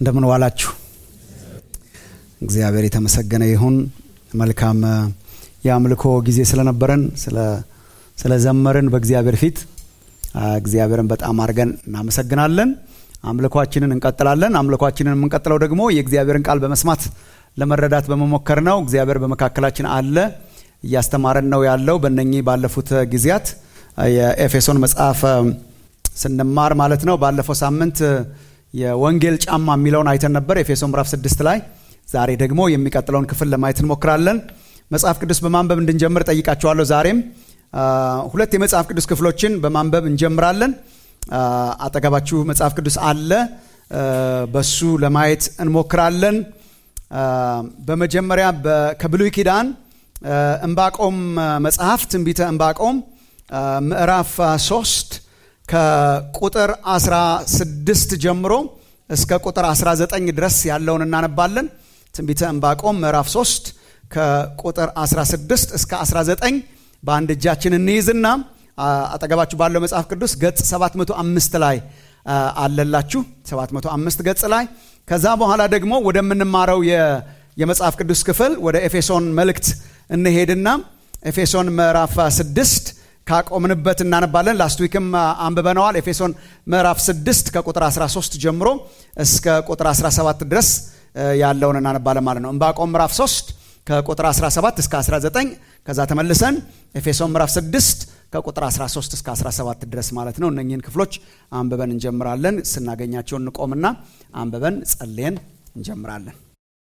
እንደምን ዋላችሁ። እግዚአብሔር የተመሰገነ ይሁን። መልካም የአምልኮ ጊዜ ስለነበረን ስለዘመርን በእግዚአብሔር ፊት እግዚአብሔርን በጣም አድርገን እናመሰግናለን። አምልኳችንን እንቀጥላለን። አምልኳችንን የምንቀጥለው ደግሞ የእግዚአብሔርን ቃል በመስማት ለመረዳት በመሞከር ነው። እግዚአብሔር በመካከላችን አለ፣ እያስተማረን ነው ያለው። በእነኚህ ባለፉት ጊዜያት የኤፌሶን መጽሐፍ ስንማር ማለት ነው። ባለፈው ሳምንት የወንጌል ጫማ የሚለውን አይተን ነበር ኤፌሶን ምዕራፍ ስድስት ላይ። ዛሬ ደግሞ የሚቀጥለውን ክፍል ለማየት እንሞክራለን። መጽሐፍ ቅዱስ በማንበብ እንድንጀምር ጠይቃችኋለሁ። ዛሬም ሁለት የመጽሐፍ ቅዱስ ክፍሎችን በማንበብ እንጀምራለን። አጠገባችሁ መጽሐፍ ቅዱስ አለ፣ በሱ ለማየት እንሞክራለን። በመጀመሪያ ከብሉይ ኪዳን እምባቆም መጽሐፍ ትንቢተ እምባቆም ምዕራፍ ሶስት ከቁጥር 16 ጀምሮ እስከ ቁጥር 19 ድረስ ያለውን እናነባለን። ትንቢተ እምባቆም ምዕራፍ 3 ከቁጥር 16 እስከ 19 በአንድ እጃችን እንይዝና አጠገባችሁ ባለው መጽሐፍ ቅዱስ ገጽ 705 ላይ አለላችሁ 705 ገጽ ላይ ከዛ በኋላ ደግሞ ወደምንማረው የመጽሐፍ ቅዱስ ክፍል ወደ ኤፌሶን መልእክት እንሄድና ኤፌሶን ምዕራፍ 6 ካቆምንበት እናነባለን። ላስት ዊክም አንብበነዋል። ኤፌሶን ምዕራፍ 6 ከቁጥር 13 ጀምሮ እስከ ቁጥር 17 ድረስ ያለውን እናነባለን ማለት ነው። እምባቆም ምዕራፍ 3 ከቁጥር 17 እስከ 19 ከዛ ተመልሰን ኤፌሶን ምዕራፍ 6 ከቁጥር 13 እስከ 17 ድረስ ማለት ነው። እነኚህን ክፍሎች አንብበን እንጀምራለን። ስናገኛቸው እንቆምና አንብበን ጸልየን እንጀምራለን።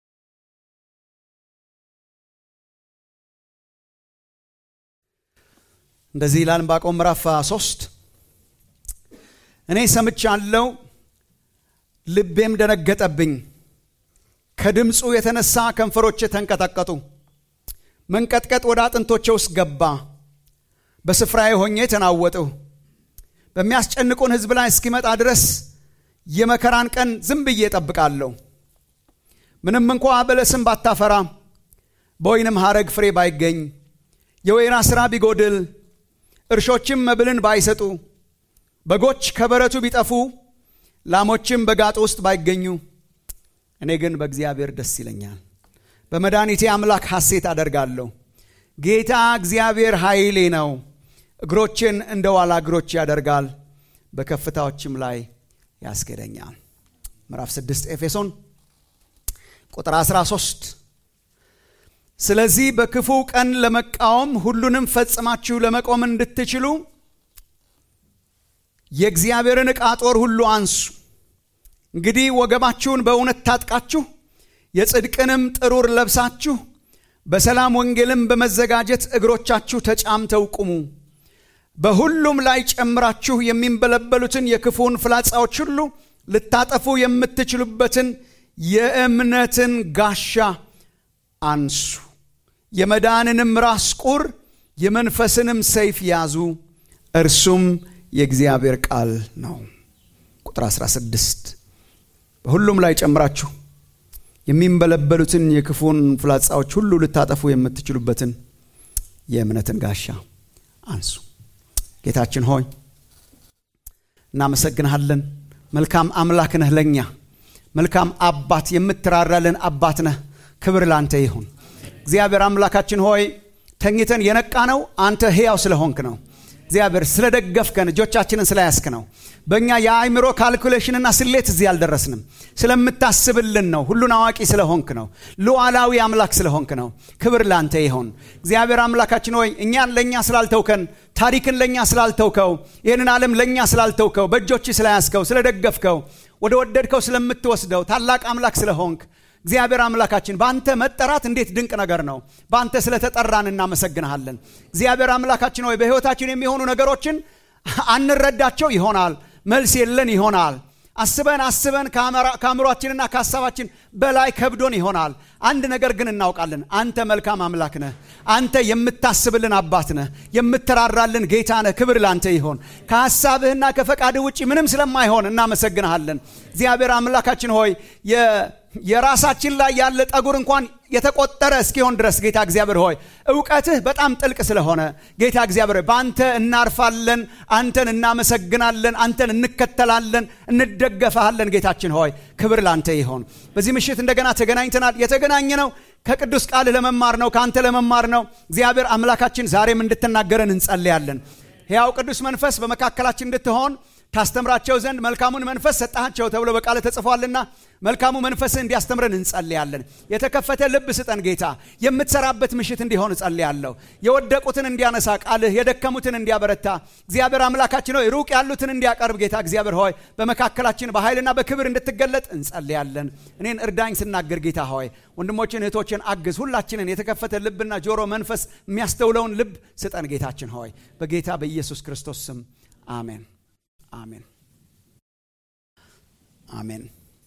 እንደዚህ ይላል ዕንባቆም ምዕራፍ 3 እኔ ሰምቻለሁ፣ ልቤም ደነገጠብኝ፣ ከድምፁ የተነሳ ከንፈሮቼ ተንቀጠቀጡ፣ መንቀጥቀጥ ወደ አጥንቶቼ ውስጥ ገባ፣ በስፍራዬ ሆኜ ተናወጥሁ። በሚያስጨንቁን ሕዝብ ላይ እስኪመጣ ድረስ የመከራን ቀን ዝም ብዬ እጠብቃለሁ። ምንም እንኳ በለስም ባታፈራ፣ በወይንም ሐረግ ፍሬ ባይገኝ፣ የወይራ ሥራ ቢጎድል እርሾችም መብልን ባይሰጡ በጎች ከበረቱ ቢጠፉ ላሞችም በጋጡ ውስጥ ባይገኙ እኔ ግን በእግዚአብሔር ደስ ይለኛል፣ በመድኃኒቴ አምላክ ሐሴት አደርጋለሁ። ጌታ እግዚአብሔር ኃይሌ ነው፣ እግሮችን እንደ ዋላ እግሮች ያደርጋል፣ በከፍታዎችም ላይ ያስኬደኛል። ምዕራፍ 6 ኤፌሶን ቁጥር 13 ስለዚህ በክፉ ቀን ለመቃወም ሁሉንም ፈጽማችሁ ለመቆም እንድትችሉ የእግዚአብሔርን ዕቃ ጦር ሁሉ አንሱ። እንግዲህ ወገባችሁን በእውነት ታጥቃችሁ የጽድቅንም ጥሩር ለብሳችሁ በሰላም ወንጌልም በመዘጋጀት እግሮቻችሁ ተጫምተው ቁሙ። በሁሉም ላይ ጨምራችሁ የሚንበለበሉትን የክፉን ፍላጻዎች ሁሉ ልታጠፉ የምትችሉበትን የእምነትን ጋሻ አንሱ። የመዳንንም ራስ ቁር የመንፈስንም ሰይፍ ያዙ፣ እርሱም የእግዚአብሔር ቃል ነው። ቁጥር 16 በሁሉም ላይ ጨምራችሁ የሚንበለበሉትን የክፉን ፍላጻዎች ሁሉ ልታጠፉ የምትችሉበትን የእምነትን ጋሻ አንሱ። ጌታችን ሆይ እናመሰግንሃለን። መልካም አምላክ ነህ ለእኛ መልካም አባት፣ የምትራራልን አባት ነህ። ክብር ላንተ ይሁን። እግዚአብሔር አምላካችን ሆይ ተኝተን የነቃ ነው አንተ ሕያው ስለሆንክ ነው። እግዚአብሔር ስለደገፍከን እጆቻችንን ስለያስክ ነው። በእኛ የአእምሮ ካልኩሌሽንና ስሌት እዚህ አልደረስንም። ስለምታስብልን ነው። ሁሉን አዋቂ ስለሆንክ ነው። ሉዓላዊ አምላክ ስለሆንክ ነው። ክብር ላንተ ይሆን። እግዚአብሔር አምላካችን ሆይ እኛን ለእኛ ስላልተውከን፣ ታሪክን ለእኛ ስላልተውከው፣ ይህንን ዓለም ለእኛ ስላልተውከው፣ በእጆች ስለያዝከው፣ ስለደገፍከው፣ ወደ ወደድከው ስለምትወስደው ታላቅ አምላክ ስለሆንክ እግዚአብሔር አምላካችን በአንተ መጠራት እንዴት ድንቅ ነገር ነው። በአንተ ስለተጠራን እናመሰግንሃለን። እግዚአብሔር አምላካችን ሆይ በሕይወታችን የሚሆኑ ነገሮችን አንረዳቸው ይሆናል፣ መልስ የለን ይሆናል። አስበን አስበን ከአእምሯችንና ከሀሳባችን በላይ ከብዶን ይሆናል። አንድ ነገር ግን እናውቃለን። አንተ መልካም አምላክ ነህ። አንተ የምታስብልን አባት ነህ። የምትራራልን ጌታ ነህ። ክብር ላንተ ይሆን። ከሀሳብህና ከፈቃድህ ውጭ ምንም ስለማይሆን እናመሰግንሃለን። እግዚአብሔር አምላካችን ሆይ የራሳችን ላይ ያለ ጠጉር እንኳን የተቆጠረ እስኪሆን ድረስ ጌታ እግዚአብሔር ሆይ እውቀትህ በጣም ጥልቅ ስለሆነ ጌታ እግዚአብሔር ሆይ በአንተ እናርፋለን፣ አንተን እናመሰግናለን፣ አንተን እንከተላለን፣ እንደገፈሃለን። ጌታችን ሆይ ክብር ላንተ ይሆን። በዚህ ምሽት እንደገና ተገናኝተናል። የተገናኘ ነው ከቅዱስ ቃል ለመማር ነው፣ ከአንተ ለመማር ነው። እግዚአብሔር አምላካችን ዛሬም እንድትናገረን እንጸልያለን። ሕያው ቅዱስ መንፈስ በመካከላችን እንድትሆን ታስተምራቸው ዘንድ መልካሙን መንፈስ ሰጣቸው ተብሎ በቃል ተጽፏልና መልካሙ መንፈስህ እንዲያስተምረን እንጸልያለን። የተከፈተ ልብ ስጠን ጌታ፣ የምትሰራበት ምሽት እንዲሆን እጸልያለሁ። የወደቁትን እንዲያነሳ ቃልህ የደከሙትን እንዲያበረታ እግዚአብሔር አምላካችን ሆይ ሩቅ ያሉትን እንዲያቀርብ ጌታ እግዚአብሔር ሆይ በመካከላችን በኃይልና በክብር እንድትገለጥ እንጸልያለን። እኔን እርዳኝ ስናገር ጌታ ሆይ ወንድሞችን እህቶችን አግዝ። ሁላችንን የተከፈተ ልብና ጆሮ መንፈስ የሚያስተውለውን ልብ ስጠን ጌታችን ሆይ በጌታ በኢየሱስ ክርስቶስ ስም አሜን። አሜን አሜን።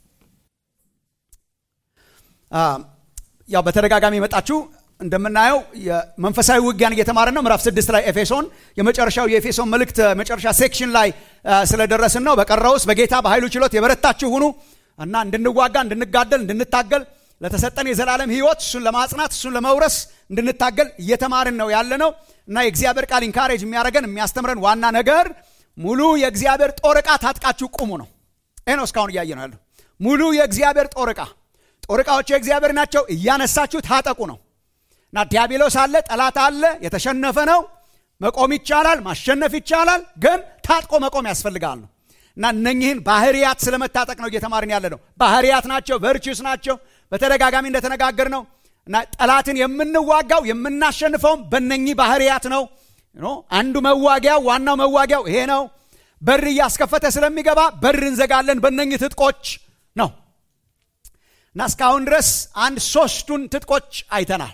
ያው በተደጋጋሚ የመጣችሁ እንደምናየው የመንፈሳዊ ውጊያን እየተማርን ነው። ምዕራፍ ስድስት ላይ ኤፌሶን የመጨረሻው የኤፌሶን መልእክት መጨረሻ ሴክሽን ላይ ስለደረስን ነው። በቀረውስ በጌታ በኃይሉ ችሎት የበረታችሁ ሁኑ እና እንድንዋጋ፣ እንድንጋደል፣ እንድንታገል ለተሰጠን የዘላለም ሕይወት እሱን ለማጽናት እሱን ለመውረስ እንድንታገል እየተማርን ነው ያለ ነው እና የእግዚአብሔር ቃል ኢንካሬጅ የሚያደርገን የሚያስተምረን ዋና ነገር ሙሉ የእግዚአብሔር ጦር ዕቃ ታጥቃችሁ ቁሙ ነው። ይህ ነው እስካሁን እያየ ነው ያለው። ሙሉ የእግዚአብሔር ጦር ዕቃ ጦር ዕቃዎች የእግዚአብሔር ናቸው። እያነሳችሁ ታጠቁ ነው እና ዲያብሎስ አለ፣ ጠላት አለ፣ የተሸነፈ ነው። መቆም ይቻላል፣ ማሸነፍ ይቻላል፣ ግን ታጥቆ መቆም ያስፈልጋል ነው እና እነኚህን ባህርያት ስለመታጠቅ ነው እየተማርን ያለ ነው። ባህርያት ናቸው፣ ቨርቹስ ናቸው። በተደጋጋሚ እንደተነጋገር ነው እና ጠላትን የምንዋጋው የምናሸንፈውም በእነኚህ ባህርያት ነው። አንዱ መዋጊያው ዋናው መዋጊያው ይሄ ነው። በር እያስከፈተ ስለሚገባ በር እንዘጋለን በእነኚህ ትጥቆች ነው እና እስካሁን ድረስ አንድ ሶስቱን ትጥቆች አይተናል።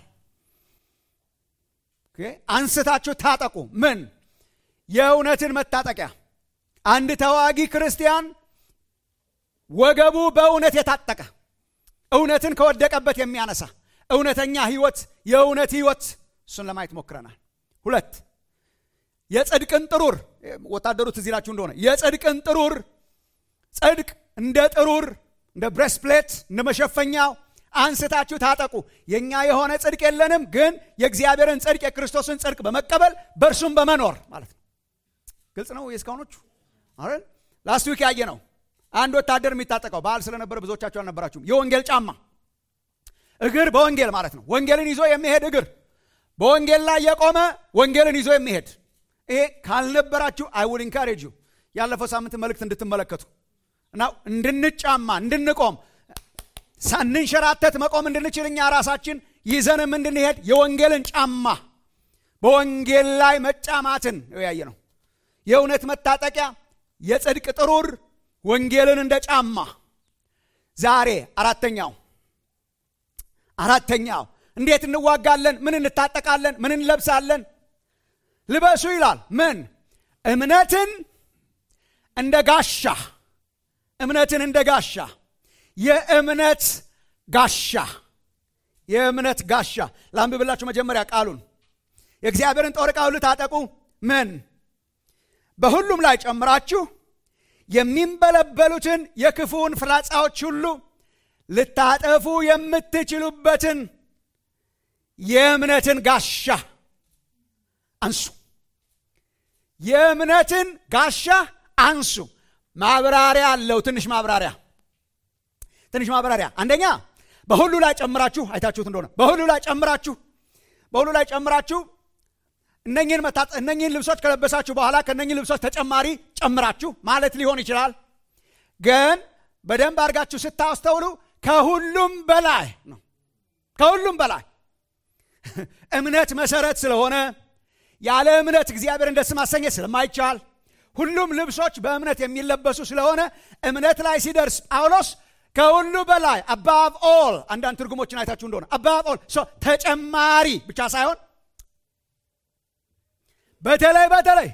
አንስታችሁ ታጠቁ። ምን የእውነትን መታጠቂያ። አንድ ተዋጊ ክርስቲያን ወገቡ በእውነት የታጠቀ እውነትን ከወደቀበት የሚያነሳ እውነተኛ ህይወት፣ የእውነት ህይወት እሱን ለማየት ሞክረናል። ሁለት የጽድቅን ጥሩር ወታደሩ ትዝ ይላችሁ እንደሆነ የጽድቅን ጥሩር ጽድቅ እንደ ጥሩር እንደ ብሬስፕሌት እንደ መሸፈኛው አንስታችሁ ታጠቁ። የእኛ የሆነ ጽድቅ የለንም፣ ግን የእግዚአብሔርን ጽድቅ የክርስቶስን ጽድቅ በመቀበል በእርሱም በመኖር ማለት ነው። ግልጽ ነው የእስካሁኖቹ አይደል? ላስት ዊክ ያየ ነው። አንድ ወታደር የሚታጠቀው በዓል ስለነበረ ብዙዎቻችሁ አልነበራችሁም። የወንጌል ጫማ እግር በወንጌል ማለት ነው። ወንጌልን ይዞ የሚሄድ እግር በወንጌል ላይ የቆመ ወንጌልን ይዞ የሚሄድ ይሄ ካልነበራችሁ አይ ውድ ኢንካሬጅ ዩ ያለፈው ሳምንት መልእክት እንድትመለከቱ እና እንድንጫማ እንድንቆም ሳንንሸራተት መቆም እንድንችል እኛ ራሳችን ይዘንም እንድንሄድ የወንጌልን ጫማ በወንጌል ላይ መጫማትን ያየ ነው። የእውነት መታጠቂያ፣ የጽድቅ ጥሩር፣ ወንጌልን እንደ ጫማ። ዛሬ አራተኛው አራተኛው እንዴት እንዋጋለን? ምን እንታጠቃለን? ምን እንለብሳለን? ልበሱ ይላል። ምን እምነትን እንደ ጋሻ እምነትን እንደ ጋሻ የእምነት ጋሻ የእምነት ጋሻ ላንብብላችሁ መጀመሪያ ቃሉን የእግዚአብሔርን ጦር ዕቃ ሁሉ ታጠቁ ምን በሁሉም ላይ ጨምራችሁ የሚንበለበሉትን የክፉውን ፍላጻዎች ሁሉ ልታጠፉ የምትችሉበትን የእምነትን ጋሻ አንሱ የእምነትን ጋሻ አንሱ ማብራሪያ አለው ትንሽ ማብራሪያ ትንሽ ማብራሪያ አንደኛ በሁሉ ላይ ጨምራችሁ አይታችሁት እንደሆነ በሁሉ ላይ ጨምራችሁ በሁሉ ላይ ጨምራችሁ እነኝህን መታጠ እነኝህን ልብሶች ከለበሳችሁ በኋላ ከእነኝህ ልብሶች ተጨማሪ ጨምራችሁ ማለት ሊሆን ይችላል ግን በደንብ አድርጋችሁ ስታስተውሉ ከሁሉም በላይ ነው ከሁሉም በላይ እምነት መሰረት ስለሆነ ያለ እምነት እግዚአብሔርን ደስ ማሰኘት ስለማይቻል ሁሉም ልብሶች በእምነት የሚለበሱ ስለሆነ እምነት ላይ ሲደርስ ጳውሎስ ከሁሉ በላይ አባብ ኦል አንዳንድ ትርጉሞችን አይታችሁ እንደሆነ አባብ ኦል ተጨማሪ ብቻ ሳይሆን በተለይ በተለይ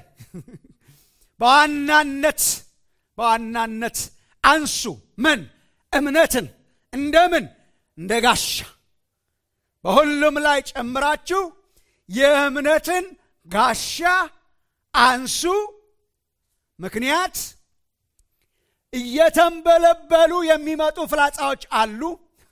በዋናነት በዋናነት አንሱ ምን እምነትን እንደምን እንደ ጋሻ በሁሉም ላይ ጨምራችሁ የእምነትን ጋሻ አንሱ ምክንያት እየተንበለበሉ የሚመጡ ፍላጻዎች አሉ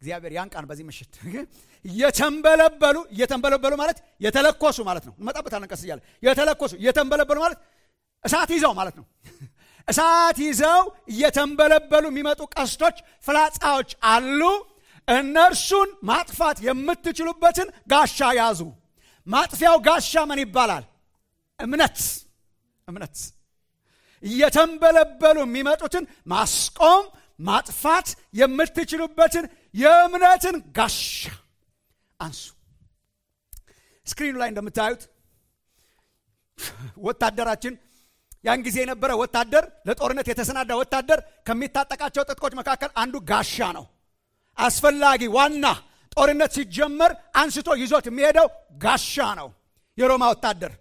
እግዚአብሔር ያን ቃል በዚህ ምሽት እየተንበለበሉ እየተንበለበሉ ማለት የተለኮሱ ማለት ነው እንመጣበታለን ቀስ እያለ የተለኮሱ እየተንበለበሉ ማለት እሳት ይዘው ማለት ነው እሳት ይዘው እየተንበለበሉ የሚመጡ ቀስቶች ፍላጻዎች አሉ እነርሱን ማጥፋት የምትችሉበትን ጋሻ ያዙ ማጥፊያው ጋሻ ምን ይባላል እምነት እምነት እየተንበለበሉ የሚመጡትን ማስቆም ማጥፋት የምትችሉበትን የእምነትን ጋሻ አንሱ ስክሪኑ ላይ እንደምታዩት ወታደራችን ያን ጊዜ የነበረ ወታደር ለጦርነት የተሰናዳ ወታደር ከሚታጠቃቸው ጥጥቆች መካከል አንዱ ጋሻ ነው አስፈላጊ ዋና ጦርነት ሲጀመር አንስቶ ይዞት የሚሄደው ጋሻ ነው የሮማ ወታደር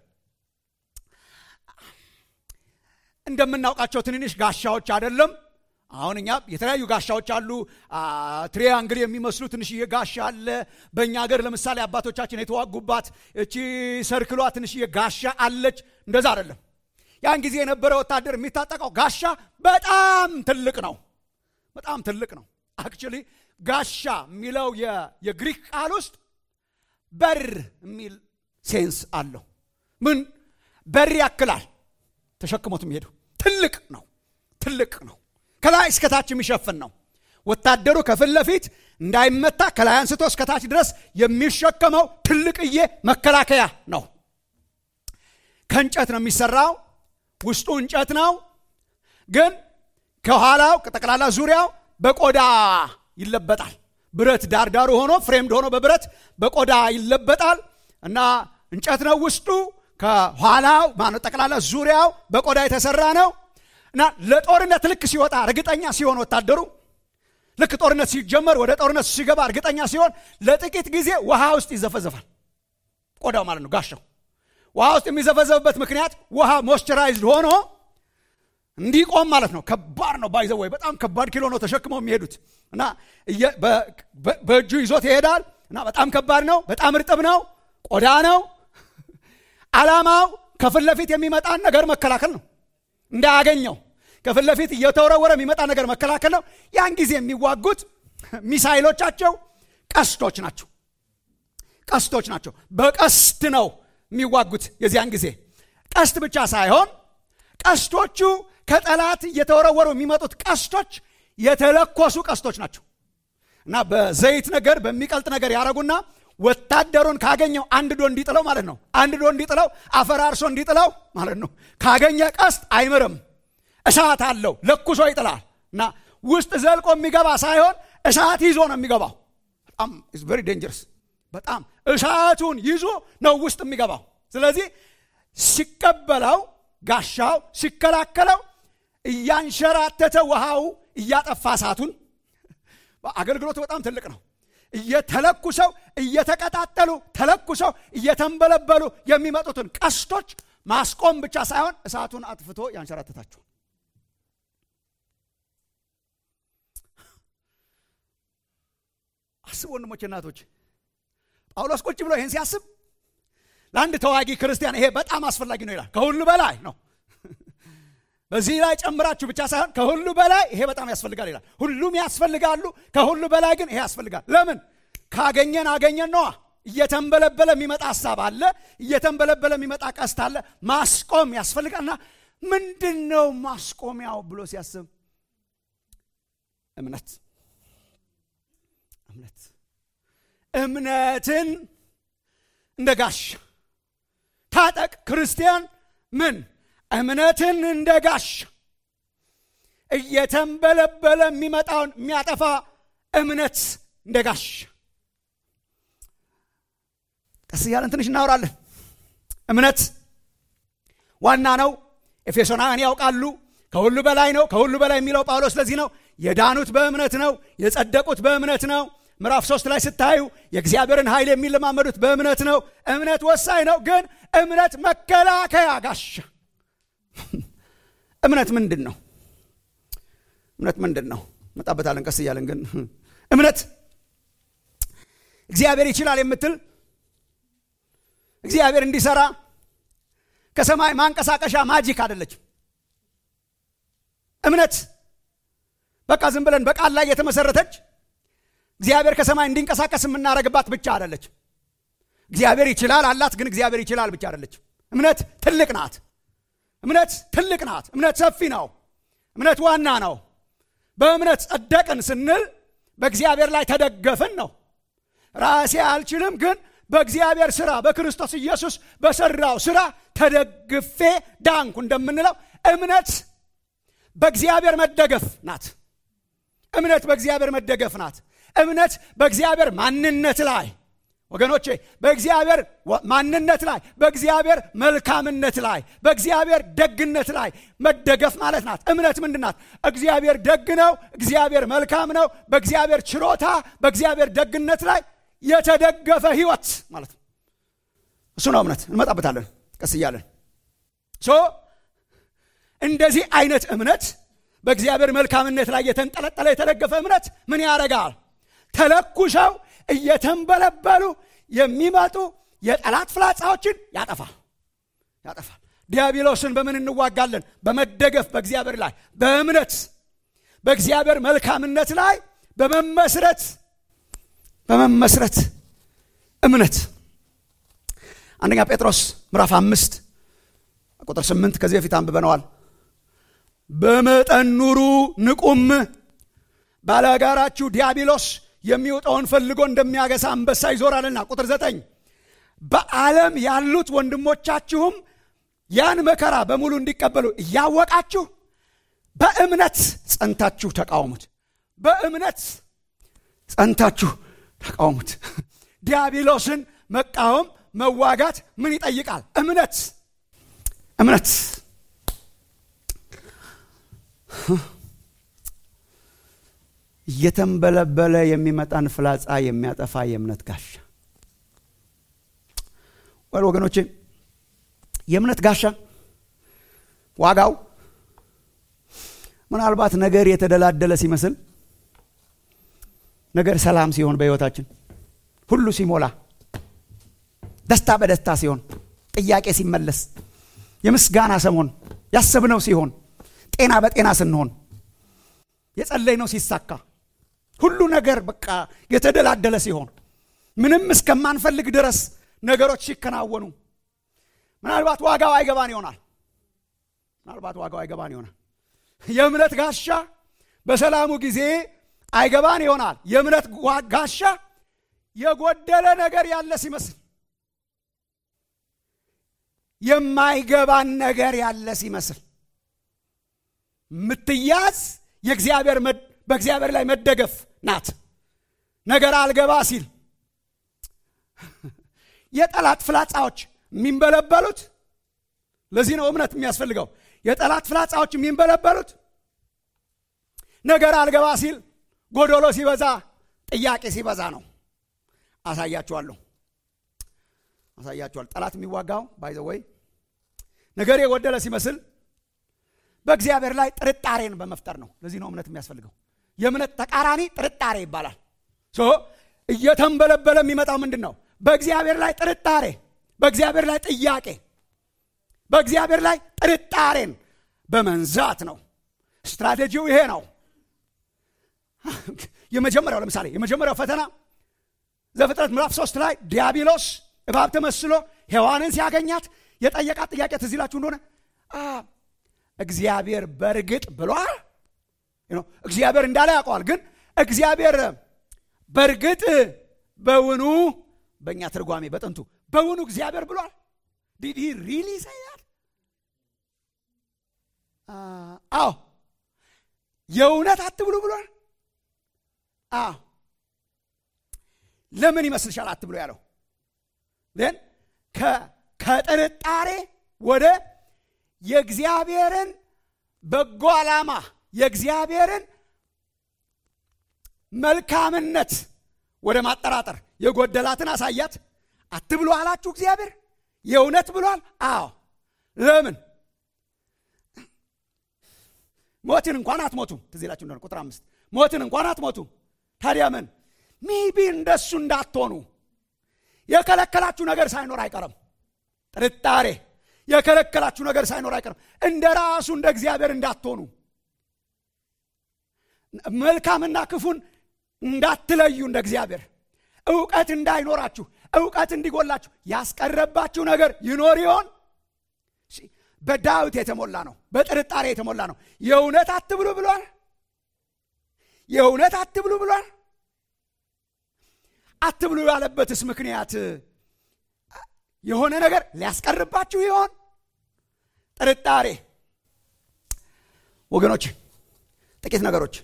እንደምናውቃቸው ትንንሽ ጋሻዎች አይደለም አሁን እኛ የተለያዩ ጋሻዎች አሉ ትሪያንግል የሚመስሉ ትንሽዬ ጋሻ አለ በእኛ ሀገር ለምሳሌ አባቶቻችን የተዋጉባት እቺ ሰርክሏ ትንሽዬ ጋሻ አለች እንደዛ አይደለም ያን ጊዜ የነበረ ወታደር የሚታጠቀው ጋሻ በጣም ትልቅ ነው በጣም ትልቅ ነው አክቹሊ ጋሻ የሚለው የግሪክ ቃል ውስጥ በር የሚል ሴንስ አለው ምን በር ያክላል ተሸክሞት የሚሄዱ ትልቅ ነው ትልቅ ነው ከላይ እስከታች የሚሸፍን ነው ወታደሩ ከፊት ለፊት እንዳይመታ ከላይ አንስቶ እስከታች ድረስ የሚሸከመው ትልቅዬ መከላከያ ነው ከእንጨት ነው የሚሰራው ውስጡ እንጨት ነው ግን ከኋላው ጠቅላላ ዙሪያው በቆዳ ይለበጣል ብረት ዳርዳሩ ሆኖ ፍሬምድ ሆኖ በብረት በቆዳ ይለበጣል እና እንጨት ነው ውስጡ ከኋላው ማነው ጠቅላላ ዙሪያው በቆዳ የተሰራ ነው እና ለጦርነት ልክ ሲወጣ እርግጠኛ ሲሆን ወታደሩ ልክ ጦርነት ሲጀመር ወደ ጦርነት ሲገባ እርግጠኛ ሲሆን ለጥቂት ጊዜ ውሃ ውስጥ ይዘፈዘፋል ቆዳው ማለት ነው ጋሻው ውሃ ውስጥ የሚዘፈዘፍበት ምክንያት ውሃ ሞይስቸራይዝድ ሆኖ እንዲቆም ማለት ነው ከባድ ነው ባይዘ ወይ በጣም ከባድ ኪሎ ነው ተሸክመው የሚሄዱት እና በእጁ ይዞት ይሄዳል እና በጣም ከባድ ነው በጣም እርጥብ ነው ቆዳ ነው አላማው ከፊት ለፊት የሚመጣን ነገር መከላከል ነው እንዳያገኘው ከፊት ለፊት እየተወረወረ የሚመጣ ነገር መከላከል ነው ያን ጊዜ የሚዋጉት ሚሳይሎቻቸው ቀስቶች ናቸው ቀስቶች ናቸው በቀስት ነው የሚዋጉት የዚያን ጊዜ ቀስት ብቻ ሳይሆን ቀስቶቹ ከጠላት እየተወረወሩ የሚመጡት ቀስቶች የተለኮሱ ቀስቶች ናቸው እና በዘይት ነገር በሚቀልጥ ነገር ያደረጉና ወታደሩን ካገኘው አንድ ዶ እንዲጥለው ማለት ነው አንድ ዶ እንዲጥለው አፈራርሶ እንዲጥለው ማለት ነው ካገኘ ቀስት አይምርም እሳት አለው ለኩሶ ይጥላል እና ውስጥ ዘልቆ የሚገባ ሳይሆን እሳት ይዞ ነው የሚገባው በጣም ቨሪ ዴንጀርስ በጣም እሳቱን ይዞ ነው ውስጥ የሚገባው ስለዚህ ሲቀበለው ጋሻው ሲከላከለው እያንሸራተተ ውሃው እያጠፋ እሳቱን አገልግሎቱ በጣም ትልቅ ነው እየተለኩሰው እየተቀጣጠሉ ተለኩሰው እየተንበለበሉ የሚመጡትን ቀስቶች ማስቆም ብቻ ሳይሆን እሳቱን አጥፍቶ ያንሸራተታቸው አስብ ወንድሞች እናቶች ጳውሎስ ቁጭ ብሎ ይህን ሲያስብ ለአንድ ተዋጊ ክርስቲያን ይሄ በጣም አስፈላጊ ነው ይላል ከሁሉ በላይ ነው በዚህ ላይ ጨምራችሁ ብቻ ሳይሆን ከሁሉ በላይ ይሄ በጣም ያስፈልጋል ይላል ሁሉም ያስፈልጋሉ ከሁሉ በላይ ግን ይሄ ያስፈልጋል ለምን ካገኘን አገኘን ነዋ እየተንበለበለ የሚመጣ ሀሳብ አለ እየተንበለበለ የሚመጣ ቀስት አለ ማስቆም ያስፈልጋልና ምንድን ነው ማስቆሚያው ብሎ ሲያስብ እምነት እምነት እምነትን እንደ ጋሻ ታጠቅ ክርስቲያን ምን እምነትን እንደ ጋሻ እየተንበለበለ የሚመጣውን የሚያጠፋ እምነት እንደ ጋሻ ቀስ እያለን ትንሽ እናወራለን እምነት ዋና ነው ኤፌሶናውያን ያውቃሉ ከሁሉ በላይ ነው ከሁሉ በላይ የሚለው ጳውሎስ ለዚህ ነው የዳኑት በእምነት ነው የጸደቁት በእምነት ነው ምዕራፍ ሶስት ላይ ስታዩ የእግዚአብሔርን ኃይል የሚለማመዱት በእምነት ነው እምነት ወሳኝ ነው ግን እምነት መከላከያ ጋሻ እምነት ምንድን ነው እምነት ምንድን ነው መጣበታለን ቀስ እያለን ግን እምነት እግዚአብሔር ይችላል የምትል እግዚአብሔር እንዲሰራ ከሰማይ ማንቀሳቀሻ ማጂክ አደለችም እምነት በቃ ዝም ብለን በቃል ላይ የተመሰረተች እግዚአብሔር ከሰማይ እንዲንቀሳቀስ የምናደርግባት ብቻ አይደለች። እግዚአብሔር ይችላል አላት፣ ግን እግዚአብሔር ይችላል ብቻ አይደለች። እምነት ትልቅ ናት። እምነት ትልቅ ናት። እምነት ሰፊ ነው። እምነት ዋና ነው። በእምነት ጸደቅን ስንል በእግዚአብሔር ላይ ተደገፍን ነው። ራሴ አልችልም፣ ግን በእግዚአብሔር ስራ በክርስቶስ ኢየሱስ በሰራው ስራ ተደግፌ ዳንኩ እንደምንለው እምነት በእግዚአብሔር መደገፍ ናት። እምነት በእግዚአብሔር መደገፍ ናት። እምነት በእግዚአብሔር ማንነት ላይ ወገኖቼ፣ በእግዚአብሔር ማንነት ላይ፣ በእግዚአብሔር መልካምነት ላይ፣ በእግዚአብሔር ደግነት ላይ መደገፍ ማለት ናት። እምነት ምንድን ናት? እግዚአብሔር ደግ ነው፣ እግዚአብሔር መልካም ነው፣ በእግዚአብሔር ችሮታ፣ በእግዚአብሔር ደግነት ላይ የተደገፈ ህይወት ማለት ነው። እሱ ነው እምነት። እንመጣበታለን ቀስ እያለን ሶ እንደዚህ አይነት እምነት በእግዚአብሔር መልካምነት ላይ የተንጠለጠለ የተደገፈ እምነት ምን ያደርጋል? ተለኩሰው እየተንበለበሉ የሚመጡ የጠላት ፍላጻዎችን ያጠፋል ያጠፋል። ዲያብሎስን በምን እንዋጋለን? በመደገፍ በእግዚአብሔር ላይ በእምነት በእግዚአብሔር መልካምነት ላይ በመመስረት በመመስረት እምነት አንደኛ ጴጥሮስ ምዕራፍ አምስት ቁጥር ስምንት ከዚህ በፊት አንብበነዋል። በመጠን ኑሩ ንቁም፣ ባላጋራችሁ ዲያብሎስ የሚወጣውን ፈልጎ እንደሚያገሳ አንበሳ ይዞራልና። ቁጥር ዘጠኝ በዓለም ያሉት ወንድሞቻችሁም ያን መከራ በሙሉ እንዲቀበሉ እያወቃችሁ በእምነት ጸንታችሁ ተቃውሙት። በእምነት ጸንታችሁ ተቃውሙት። ዲያብሎስን መቃወም መዋጋት ምን ይጠይቃል? እምነት እምነት እየተንበለበለ የሚመጣን ፍላጻ የሚያጠፋ የእምነት ጋሻ ወል ወገኖቼ፣ የእምነት ጋሻ ዋጋው ምናልባት ነገር የተደላደለ ሲመስል ነገር ሰላም ሲሆን በሕይወታችን ሁሉ ሲሞላ ደስታ በደስታ ሲሆን ጥያቄ ሲመለስ የምስጋና ሰሞን ያሰብነው ሲሆን ጤና በጤና ስንሆን የጸለይነው ሲሳካ ሁሉ ነገር በቃ የተደላደለ ሲሆን ምንም እስከማንፈልግ ድረስ ነገሮች ሲከናወኑ ምናልባት ዋጋው አይገባን ይሆናል። ምናልባት ዋጋው አይገባን ይሆናል። የእምነት ጋሻ በሰላሙ ጊዜ አይገባን ይሆናል። የእምነት ጋሻ የጎደለ ነገር ያለ ሲመስል የማይገባን ነገር ያለ ሲመስል ምትያዝ የእግዚአብሔር በእግዚአብሔር ላይ መደገፍ ናት። ነገር አልገባ ሲል የጠላት ፍላጻዎች የሚንበለበሉት ለዚህ ነው እምነት የሚያስፈልገው። የጠላት ፍላጻዎች የሚንበለበሉት ነገር አልገባ ሲል፣ ጎዶሎ ሲበዛ፣ ጥያቄ ሲበዛ ነው። አሳያችኋለሁ አሳያችኋል። ጠላት የሚዋጋው ባይዘ ወይ ነገር የጎደለ ሲመስል በእግዚአብሔር ላይ ጥርጣሬን በመፍጠር ነው። ለዚህ ነው እምነት የሚያስፈልገው። የእምነት ተቃራኒ ጥርጣሬ ይባላል። ሶ እየተንበለበለ የሚመጣው ምንድን ነው? በእግዚአብሔር ላይ ጥርጣሬ፣ በእግዚአብሔር ላይ ጥያቄ፣ በእግዚአብሔር ላይ ጥርጣሬን በመንዛት ነው። ስትራቴጂው ይሄ ነው። የመጀመሪያው ለምሳሌ የመጀመሪያው ፈተና ዘፍጥረት ምዕራፍ ሶስት ላይ ዲያብሎስ እባብ ተመስሎ ሔዋንን ሲያገኛት የጠየቃት ጥያቄ ትዝ ይላችሁ እንደሆነ እግዚአብሔር በእርግጥ ብሏል። እግዚአብሔር እንዳለ ያውቀዋል። ግን እግዚአብሔር በእርግጥ በውኑ በእኛ ትርጓሜ በጥንቱ በውኑ እግዚአብሔር ብሏል። ዲድ ሪሊ ይሰያል? አዎ የእውነት አትብሉ ብሏል። አዎ ለምን ይመስልሻል አትብሎ ያለው? ን ከጥርጣሬ ወደ የእግዚአብሔርን በጎ ዓላማ የእግዚአብሔርን መልካምነት ወደ ማጠራጠር የጎደላትን አሳያት። አትብሎ አላችሁ እግዚአብሔር የእውነት ብሏል። አዎ ለምን ሞትን እንኳን አትሞቱም። ትዝ ይላችሁ እንደሆነ ቁጥር አምስት ሞትን እንኳን አትሞቱም። ታዲያ ምን ሜቢ እንደሱ እንዳትሆኑ የከለከላችሁ ነገር ሳይኖር አይቀርም። ጥርጣሬ የከለከላችሁ ነገር ሳይኖር አይቀርም። እንደ ራሱ እንደ እግዚአብሔር እንዳትሆኑ መልካምና ክፉን እንዳትለዩ እንደ እግዚአብሔር እውቀት እንዳይኖራችሁ እውቀት እንዲጎላችሁ ያስቀረባችሁ ነገር ይኖር ይሆን በዳዊት የተሞላ ነው በጥርጣሬ የተሞላ ነው የእውነት አትብሉ ብሏል የእውነት አትብሉ ብሏል አትብሉ ያለበትስ ምክንያት የሆነ ነገር ሊያስቀርባችሁ ይሆን ጥርጣሬ ወገኖች ጥቂት ነገሮች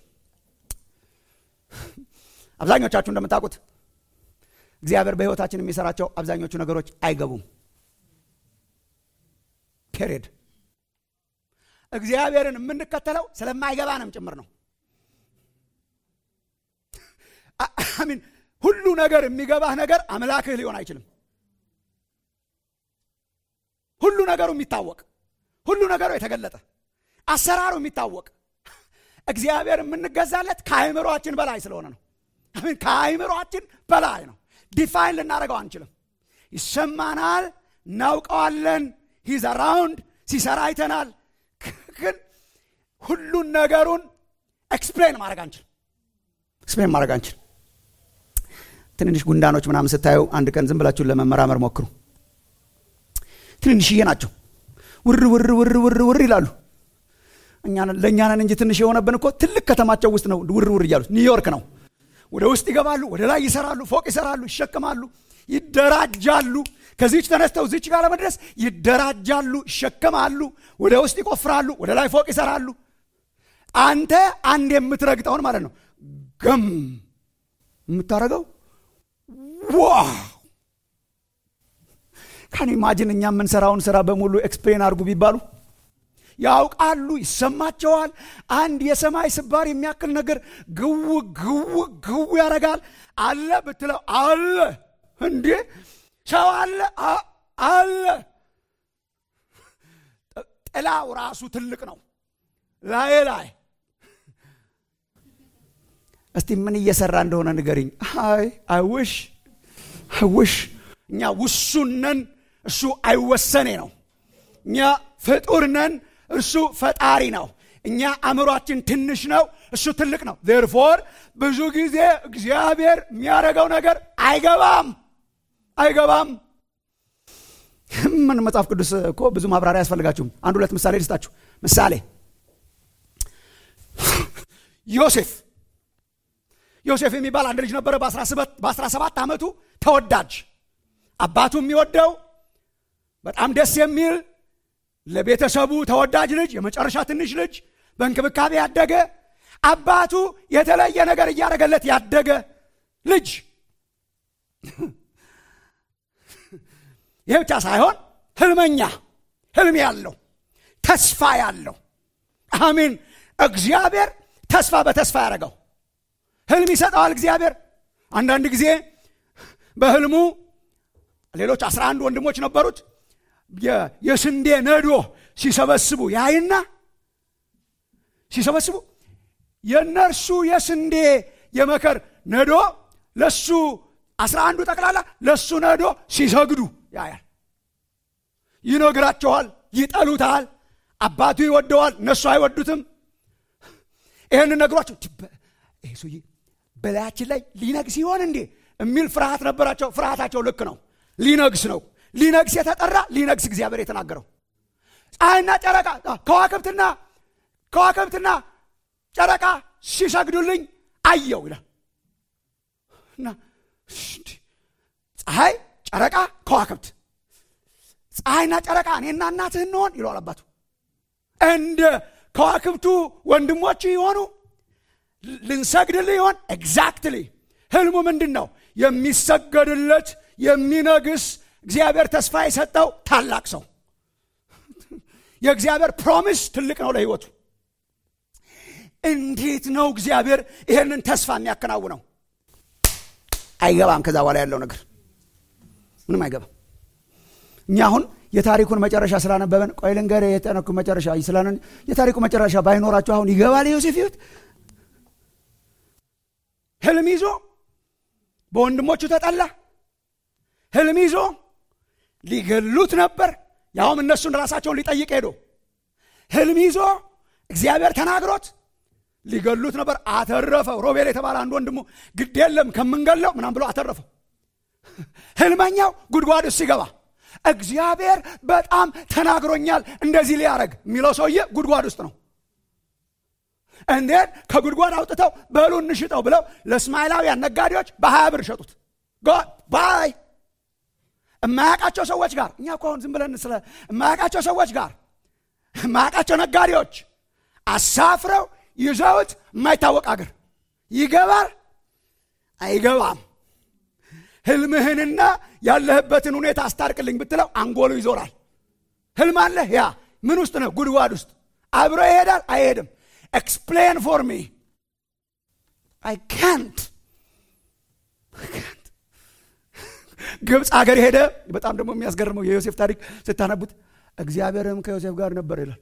አብዛኞቻችሁ እንደምታውቁት እግዚአብሔር በህይወታችን የሚሰራቸው አብዛኞቹ ነገሮች አይገቡም ፔሬድ እግዚአብሔርን የምንከተለው ስለማይገባንም ጭምር ነው አሚን ሁሉ ነገር የሚገባህ ነገር አምላክህ ሊሆን አይችልም ሁሉ ነገሩ የሚታወቅ ሁሉ ነገሩ የተገለጠ አሰራሩ የሚታወቅ እግዚአብሔር የምንገዛለት ከአይምሯችን በላይ ስለሆነ ነው አሚን ከአይምሯችን በላይ ነው ዲፋይን ልናደርገው አንችልም ይሰማናል እናውቀዋለን ሂዝ አራውንድ ሲሰራ አይተናል ግን ሁሉን ነገሩን ኤክስፕሌን ማድረግ አንችል ኤክስፕሌን ማድረግ አንችል ትንንሽ ጉንዳኖች ምናምን ስታዩ አንድ ቀን ዝም ብላችሁን ለመመራመር ሞክሩ ትንንሽዬ ናቸው ውር ውር ውር ውር ውር ይላሉ ለእኛንን እንጂ ትንሽ የሆነብን እኮ ትልቅ ከተማቸው ውስጥ ነው ውር ውር እያሉት ኒውዮርክ ነው ወደ ውስጥ ይገባሉ ወደ ላይ ይሰራሉ ፎቅ ይሰራሉ ይሸከማሉ ይደራጃሉ ከዚች ተነስተው ዚች ጋር ለመድረስ ይደራጃሉ ይሸከማሉ ወደ ውስጥ ይቆፍራሉ ወደ ላይ ፎቅ ይሰራሉ አንተ አንድ የምትረግጠውን ማለት ነው ገም የምታደረገው ዋው ካን ኢማጅን እኛ የምንሰራውን ስራ በሙሉ ኤክስፕሌን አድርጉ ቢባሉ ያውቃሉ ይሰማቸዋል አንድ የሰማይ ስባር የሚያክል ነገር ግው ግው ግው ያደርጋል አለ ብትለው አለ እንዴ ሰው አለ አለ ጥላው ራሱ ትልቅ ነው ላይ ላይ እስቲ ምን እየሰራ እንደሆነ ንገሪኝ አይ አይውሽ አይውሽ እኛ ውሱን ነን እሱ አይወሰኔ ነው እኛ ፍጡር ነን እርሱ ፈጣሪ ነው እኛ አእምሯችን ትንሽ ነው እሱ ትልቅ ነው ዜርፎር ብዙ ጊዜ እግዚአብሔር የሚያደርገው ነገር አይገባም አይገባም ምን መጽሐፍ ቅዱስ እኮ ብዙ ማብራሪያ ያስፈልጋችሁም አንድ ሁለት ምሳሌ ልስጣችሁ ምሳሌ ዮሴፍ ዮሴፍ የሚባል አንድ ልጅ ነበረ በ17 ዓመቱ ተወዳጅ አባቱ የሚወደው በጣም ደስ የሚል ለቤተሰቡ ተወዳጅ ልጅ የመጨረሻ ትንሽ ልጅ በእንክብካቤ ያደገ አባቱ የተለየ ነገር እያደረገለት ያደገ ልጅ ይህ ብቻ ሳይሆን ህልመኛ ህልም ያለው ተስፋ ያለው አሚን እግዚአብሔር ተስፋ በተስፋ ያደረገው ህልም ይሰጠዋል እግዚአብሔር አንዳንድ ጊዜ በህልሙ ሌሎች አስራ አንድ ወንድሞች ነበሩት የስንዴ ነዶ ሲሰበስቡ ያይና ሲሰበስቡ የእነርሱ የስንዴ የመከር ነዶ ለሱ አስራ አንዱ ጠቅላላ ለሱ ነዶ ሲሰግዱ ያያል ይነግራቸዋል ይጠሉታል አባቱ ይወደዋል እነሱ አይወዱትም ይህን ነግሯቸው ይህ ሰውዬ በላያችን ላይ ሊነግስ ይሆን እንዴ የሚል ፍርሃት ነበራቸው ፍርሃታቸው ልክ ነው ሊነግስ ነው ሊነግስ የተጠራ ሊነግስ እግዚአብሔር የተናገረው ፀሐይና ጨረቃ ከዋክብትና ከዋክብትና ጨረቃ ሲሰግዱልኝ አየው ይላል እና ፀሐይ ጨረቃ ከዋክብት ፀሐይና ጨረቃ እኔና እናትህ እንሆን ይለዋል አባቱ እንደ ከዋክብቱ ወንድሞች ይሆኑ ልንሰግድልህ ይሆን ኤግዛክትሊ ህልሙ ምንድን ነው የሚሰገድለት የሚነግስ እግዚአብሔር ተስፋ የሰጠው ታላቅ ሰው የእግዚአብሔር ፕሮሚስ ትልቅ ነው ለህይወቱ እንዴት ነው እግዚአብሔር ይህንን ተስፋ የሚያከናውነው አይገባም ከዛ በኋላ ያለው ነገር ምንም አይገባም እኛ አሁን የታሪኩን መጨረሻ ስላነበበን ቆይ ልንገር የጠነኩ መጨረሻ ስላነ የታሪኩ መጨረሻ ባይኖራችሁ አሁን ይገባል ዮሴፍ ህይወት ህልም ይዞ በወንድሞቹ ተጠላ ህልም ይዞ ሊገሉት ነበር ያውም እነሱን ራሳቸውን ሊጠይቅ ሄዶ ህልም ይዞ እግዚአብሔር ተናግሮት ሊገሉት ነበር አተረፈው ሮቤል የተባለ አንድ ወንድሙ ግድ የለም ከምንገለው ምናም ብሎ አተረፈው ህልመኛው ጉድጓድ ውስጥ ሲገባ እግዚአብሔር በጣም ተናግሮኛል እንደዚህ ሊያረግ የሚለው ሰውዬ ጉድጓድ ውስጥ ነው እንዴት ከጉድጓድ አውጥተው በሉ እንሽጠው ብለው ለእስማኤላውያን ነጋዴዎች በሀያ ብር ሸጡት ባይ የማያውቃቸው ሰዎች ጋር እኛ እኮ አሁን ዝም ብለን ስለ የማያውቃቸው ሰዎች ጋር የማያውቃቸው ነጋዴዎች አሳፍረው ይዘውት የማይታወቅ አገር ይገባል አይገባም ህልምህንና ያለህበትን ሁኔታ አስታርቅልኝ ብትለው አንጎሉ ይዞራል ህልም አለህ ያ ምን ውስጥ ነው ጉድጓድ ውስጥ አብሮ ይሄዳል አይሄድም ኤክስፕሌን ፎር ሚ አይ ካንት ግብፅ ሀገር ሄደ በጣም ደግሞ የሚያስገርመው የዮሴፍ ታሪክ ስታነቡት እግዚአብሔርም ከዮሴፍ ጋር ነበር ይላል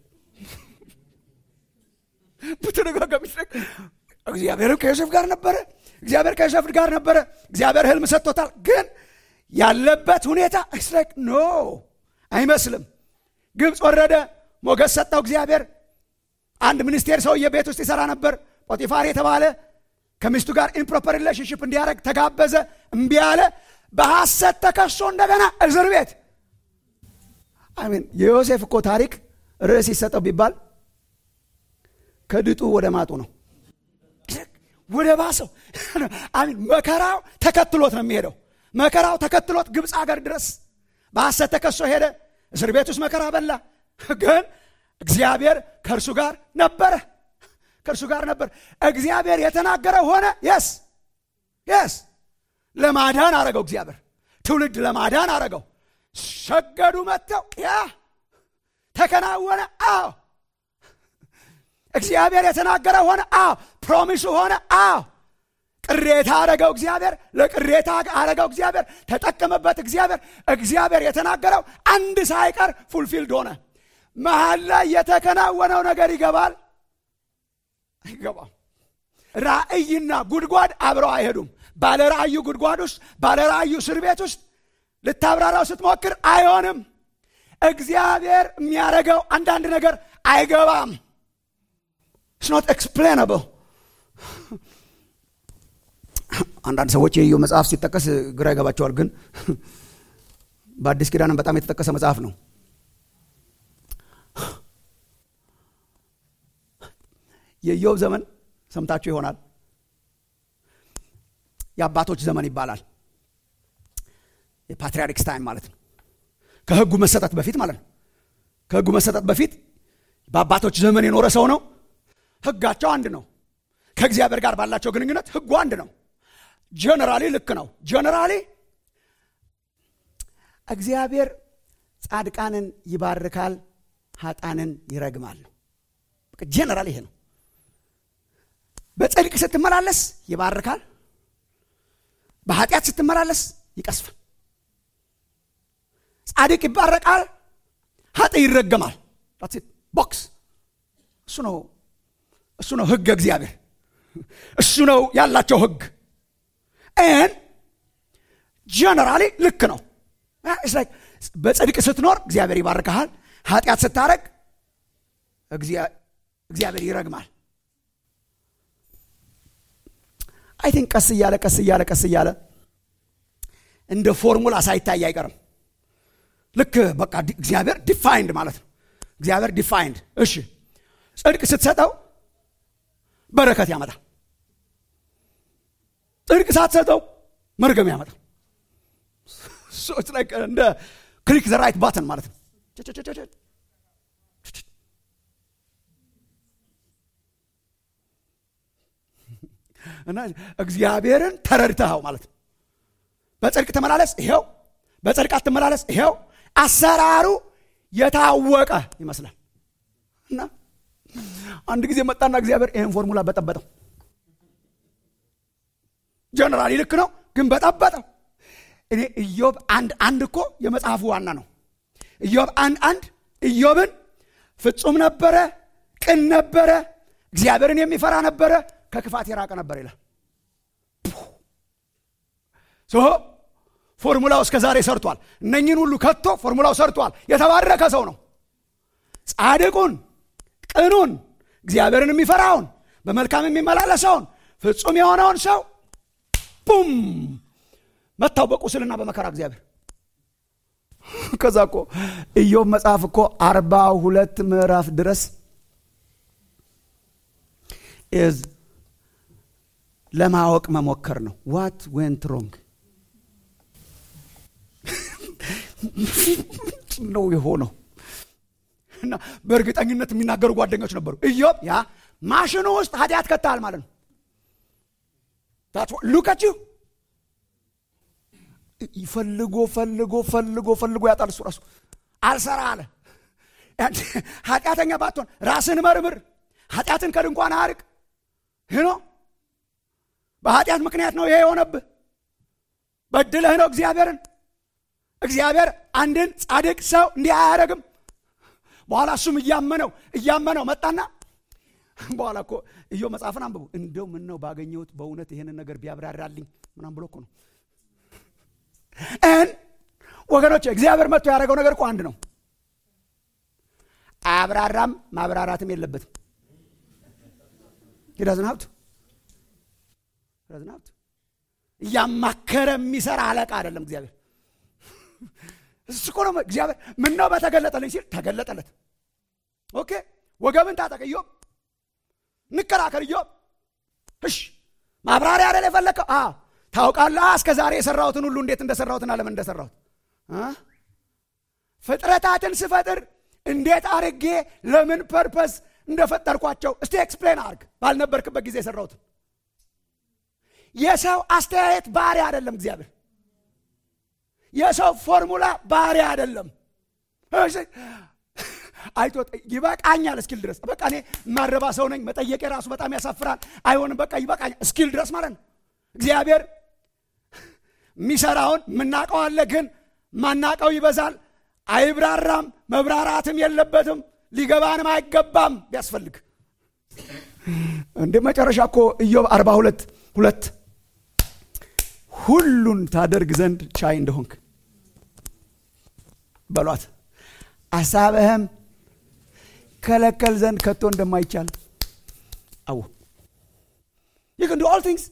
በተደጋጋሚ እግዚአብሔርም ከዮሴፍ ጋር ነበረ እግዚአብሔር ከዮሴፍ ጋር ነበረ እግዚአብሔር ህልም ሰጥቶታል ግን ያለበት ሁኔታ ስላይክ ኖ አይመስልም ግብፅ ወረደ ሞገስ ሰጠው እግዚአብሔር አንድ ሚኒስቴር ሰውዬ ቤት ውስጥ ይሰራ ነበር ጶጢፋር የተባለ ከሚስቱ ጋር ኢምፕሮፐር ሪሌሽንሽፕ እንዲያደረግ ተጋበዘ እምቢ አለ በሐሰት ተከሶ እንደገና እስር ቤት አሚን የዮሴፍ እኮ ታሪክ ርዕስ ይሰጠው ቢባል ከድጡ ወደ ማጡ ነው ወደ ባሰው አሚን መከራው ተከትሎት ነው የሚሄደው መከራው ተከትሎት ግብፅ አገር ድረስ በሐሰት ተከሶ ሄደ እስር ቤት ውስጥ መከራ በላ ግን እግዚአብሔር ከእርሱ ጋር ነበረ ከእርሱ ጋር ነበር እግዚአብሔር የተናገረ ሆነ የስ የስ ለማዳን አረገው እግዚአብሔር ትውልድ ለማዳን አረገው ሰገዱ መጥተው ያ ተከናወነ አዎ እግዚአብሔር የተናገረ ሆነ አዎ ፕሮሚሱ ሆነ አዎ ቅሬታ አረገው እግዚአብሔር ለቅሬታ አረገው እግዚአብሔር ተጠቀመበት እግዚአብሔር እግዚአብሔር የተናገረው አንድ ሳይቀር ፉልፊልድ ሆነ መሀል ላይ የተከናወነው ነገር ይገባል አይገባም ራእይና ጉድጓድ አብረው አይሄዱም ባለ ራእዩ ጉድጓድ ውስጥ ባለ ራእዩ እስር ቤት ውስጥ ልታብራራው ስትሞክር አይሆንም እግዚአብሔር የሚያደረገው አንዳንድ ነገር አይገባም ስኖት ኤክስፕሌናብል አንዳንድ ሰዎች የኢዮ መጽሐፍ ሲጠቀስ ግራ ይገባቸዋል ግን በአዲስ ኪዳንም በጣም የተጠቀሰ መጽሐፍ ነው የኢዮብ ዘመን ሰምታችሁ ይሆናል የአባቶች ዘመን ይባላል የፓትሪያርክስ ታይም ማለት ነው ከህጉ መሰጠት በፊት ማለት ነው ከህጉ መሰጠት በፊት በአባቶች ዘመን የኖረ ሰው ነው ህጋቸው አንድ ነው ከእግዚአብሔር ጋር ባላቸው ግንኙነት ህጉ አንድ ነው ጀነራሊ ልክ ነው ጀነራሊ እግዚአብሔር ጻድቃንን ይባርካል ሀጣንን ይረግማል ጀነራል ይሄ ነው በጽድቅ ስትመላለስ ይባርካል በኃጢአት ስትመላለስ ይቀስፋል ጻድቅ ይባረቃል ሀጥ ይረገማል ቦክስ እሱ ነው እሱ ነው ህግ እግዚአብሔር እሱ ነው ያላቸው ህግ ን ጀነራሊ ልክ ነው በጽድቅ ስትኖር እግዚአብሔር ይባርካሃል ኃጢአት ስታረግ እግዚአብሔር ይረግማል አይ ቲንክ ቀስ እያለ ቀስ እያለ ቀስ እያለ እንደ ፎርሙላ ሳይታይ አይቀርም ልክ በቃ እግዚአብሔር ዲፋይንድ ማለት ነው እግዚአብሔር ዲፋይንድ እሺ ጽድቅ ስትሰጠው በረከት ያመጣል ጽድቅ ሳትሰጠው መርገም ያመጣል እንደ ክሊክ ዘ ራይት ባተን ማለት ነው እና እግዚአብሔርን ተረድተኸው ማለት ነው በጽድቅ ተመላለስ ይሄው በጽድቅ አትመላለስ ይሄው አሰራሩ የታወቀ ይመስላል እና አንድ ጊዜ መጣና እግዚአብሔር ይህን ፎርሙላ በጠበጠው ጀነራሊ ልክ ነው ግን በጠበጠው እኔ ኢዮብ አንድ አንድ እኮ የመጽሐፉ ዋና ነው ኢዮብ አንድ አንድ ኢዮብን ፍጹም ነበረ ቅን ነበረ እግዚአብሔርን የሚፈራ ነበረ ከክፋት የራቀ ነበር ይላል ሶ ፎርሙላው እስከ ዛሬ ሰርቷል እነኝን ሁሉ ከቶ ፎርሙላው ሰርቷል የተባረከ ሰው ነው ጻድቁን ቅኑን እግዚአብሔርን የሚፈራውን በመልካም የሚመላለሰውን ፍጹም የሆነውን ሰው ቡም መታው በቁስልና በመከራ እግዚአብሔር ከዛ እኮ ኢዮብ መጽሐፍ እኮ አርባ ሁለት ምዕራፍ ድረስ ኢዝ ለማወቅ መሞከር ነው ዋት ዌንት ሮንግ ነው የሆነው እና በእርግጠኝነት የሚናገሩ ጓደኞች ነበሩ ኢዮብ ያ ማሽኑ ውስጥ ኃጢአት ከተሃል ማለት ነው ሉከችው ፈልጎ ፈልጎ ፈልጎ ፈልጎ ያጣል እሱ ራሱ አልሰራ አለ ኃጢአተኛ ባትሆን ራስን መርምር ኃጢአትን ከድንኳን አርቅ ይኖ በኃጢአት ምክንያት ነው ይሄ የሆነብህ በድለህ ነው እግዚአብሔርን እግዚአብሔር አንድን ጻድቅ ሰው እንዲህ አያደረግም በኋላ እሱም እያመነው እያመነው መጣና በኋላ እኮ እዮ መጽሐፍን አንብቡ እንደው ምን ነው ባገኘሁት በእውነት ይህንን ነገር ቢያብራራልኝ ምናም ብሎ እኮ ነው እን ወገኖች እግዚአብሔር መጥቶ ያደረገው ነገር እኮ አንድ ነው አያብራራም ማብራራትም የለበትም ሂዳዝን ሀብት ሂዳዝን ሀብት እያማከረ የሚሰራ አለቃ አይደለም እግዚአብሔር እሱ እኮ ነው እግዚአብሔር ምን ነው በተገለጠልኝ ሲል ተገለጠለት ኦኬ ወገብን ታጠቅ ኢዮብ እንከራከር ኢዮብ እሽ ማብራሪያ አይደል የፈለከው አ ታውቃለህ እስከ ዛሬ የሰራሁትን ሁሉ እንዴት እንደሰራሁትና ለምን እንደሰራሁት ፍጥረታትን ስፈጥር እንዴት አርጌ ለምን ፐርፐስ እንደፈጠርኳቸው እስቲ ኤክስፕሌን አርግ ባልነበርክበት ጊዜ የሰራሁትን የሰው አስተያየት ባህሪ አይደለም እግዚአብሔር የሰው ፎርሙላ ባህሪ አይደለም አይቶ ይበቃኛል እስኪል ድረስ በቃ እኔ ማረባ ሰው ነኝ መጠየቄ ራሱ በጣም ያሳፍራል አይሆንም በቃ ይበቃኛል እስኪል ድረስ ማለት ነው እግዚአብሔር የሚሰራውን የምናውቀው አለ ግን ማናቀው ይበዛል አይብራራም መብራራትም የለበትም ሊገባንም አይገባም ቢያስፈልግ እንደ መጨረሻ እኮ ኢዮብ አርባ ሁለት ሁለት ሁሉን ታደርግ ዘንድ ቻይ እንደሆንክ በሏት አሳብህም ከለከል ዘንድ ከቶ እንደማይቻል አዎ ይህ ዱ ኦል ቲንግስ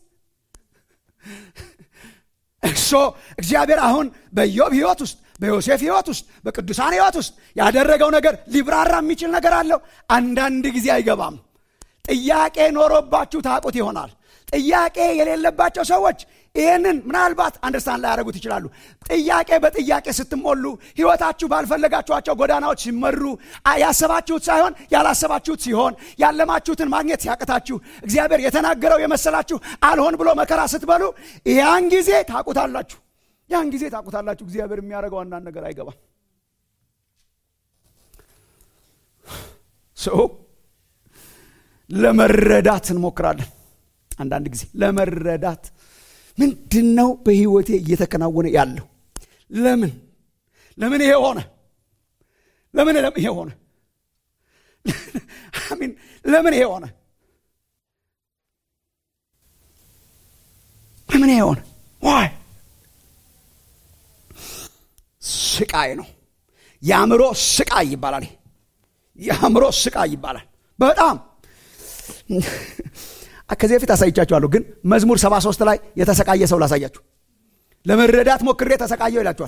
እሶ እግዚአብሔር አሁን በኢዮብ ህይወት ውስጥ በዮሴፍ ህይወት ውስጥ በቅዱሳን ህይወት ውስጥ ያደረገው ነገር ሊብራራ የሚችል ነገር አለው አንዳንድ ጊዜ አይገባም ጥያቄ ኖሮባችሁ ታቁት ይሆናል ጥያቄ የሌለባቸው ሰዎች ይህንን ምናልባት አንደርስታንድ ላያደረጉት ይችላሉ ጥያቄ በጥያቄ ስትሞሉ ህይወታችሁ ባልፈለጋችኋቸው ጎዳናዎች ሲመሩ ያሰባችሁት ሳይሆን ያላሰባችሁት ሲሆን ያለማችሁትን ማግኘት ሲያቅታችሁ እግዚአብሔር የተናገረው የመሰላችሁ አልሆን ብሎ መከራ ስትበሉ ያን ጊዜ ታቁታላችሁ ያን ጊዜ ታቁታላችሁ እግዚአብሔር የሚያደርገው አንዳንድ ነገር አይገባም ሰው ለመረዳት እንሞክራለን አንዳንድ ጊዜ ለመረዳት ምንድን ነው በህይወቴ እየተከናወነ ያለው ለምን ለምን ይሄ ሆነ ለምን ይሄ ሆነ አሚን ለምን ይሄ ሆነ ለምን ይሄ ሆነ ዋይ ስቃይ ነው የአእምሮ ስቃይ ይባላል የአእምሮ ስቃይ ይባላል በጣም ከዚህ በፊት አሳይቻችኋለሁ ግን መዝሙር 73 ላይ የተሰቃየ ሰው ላሳያችሁ ለመረዳት ሞክሬ ተሰቃየው ይላችኋል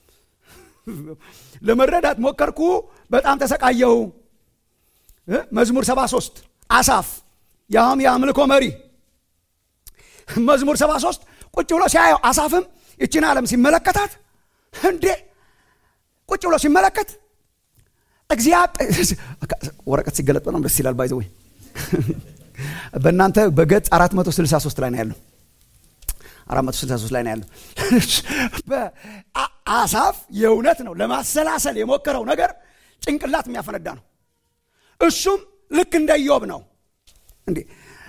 ለመረዳት ሞከርኩ በጣም ተሰቃየው መዝሙር 73 አሳፍ ያውም የአምልኮ መሪ መዝሙር 73 ቁጭ ብሎ ሲያየው አሳፍም ይችን ዓለም ሲመለከታት እንዴ ቁጭ ብሎ ሲመለከት እግዚአብሔር ወረቀት ሲገለጥ በጣም ደስ ይላል ባይዘወይ በእናንተ በገጽ 463 ላይ ነው ያለው 463 ላይ ነው ያለው አሳፍ የእውነት ነው ለማሰላሰል የሞከረው ነገር ጭንቅላት የሚያፈነዳ ነው እሱም ልክ እንደ ኢዮብ ነው እንዴ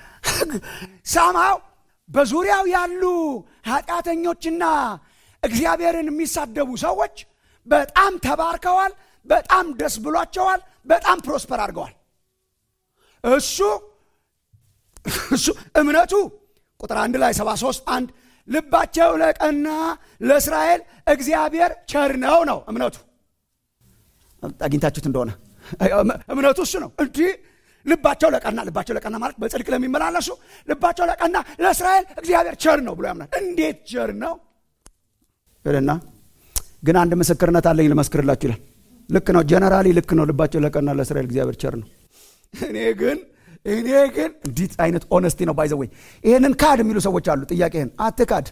ሳምሃው በዙሪያው ያሉ ኃጢአተኞችና እግዚአብሔርን የሚሳደቡ ሰዎች በጣም ተባርከዋል በጣም ደስ ብሏቸዋል በጣም ፕሮስፐር አድርገዋል እሱ እሱ እምነቱ ቁጥር አንድ ላይ 73 አንድ ልባቸው ለቀና ለእስራኤል እግዚአብሔር ቸር ነው ነው እምነቱ አግኝታችሁት እንደሆነ እምነቱ እሱ ነው እንዲህ ልባቸው ለቀና ልባቸው ለቀና ማለት በጽድቅ ለሚመላለሱ ልባቸው ለቀና ለእስራኤል እግዚአብሔር ቸር ነው ብሎ ያምናል እንዴት ቸር ነው ይልና ግን አንድ ምስክርነት አለኝ ልመስክርላችሁ ይላል ልክ ነው ጀነራሊ ልክ ነው ልባቸው ለቀና ለእስራኤል እግዚአብሔር ቸር ነው እኔ ግን እኔ ግን እንዲት አይነት ኦነስቲ ነው ባይዘወይ ይህንን ካድ የሚሉ ሰዎች አሉ ጥያቄህን አትካድ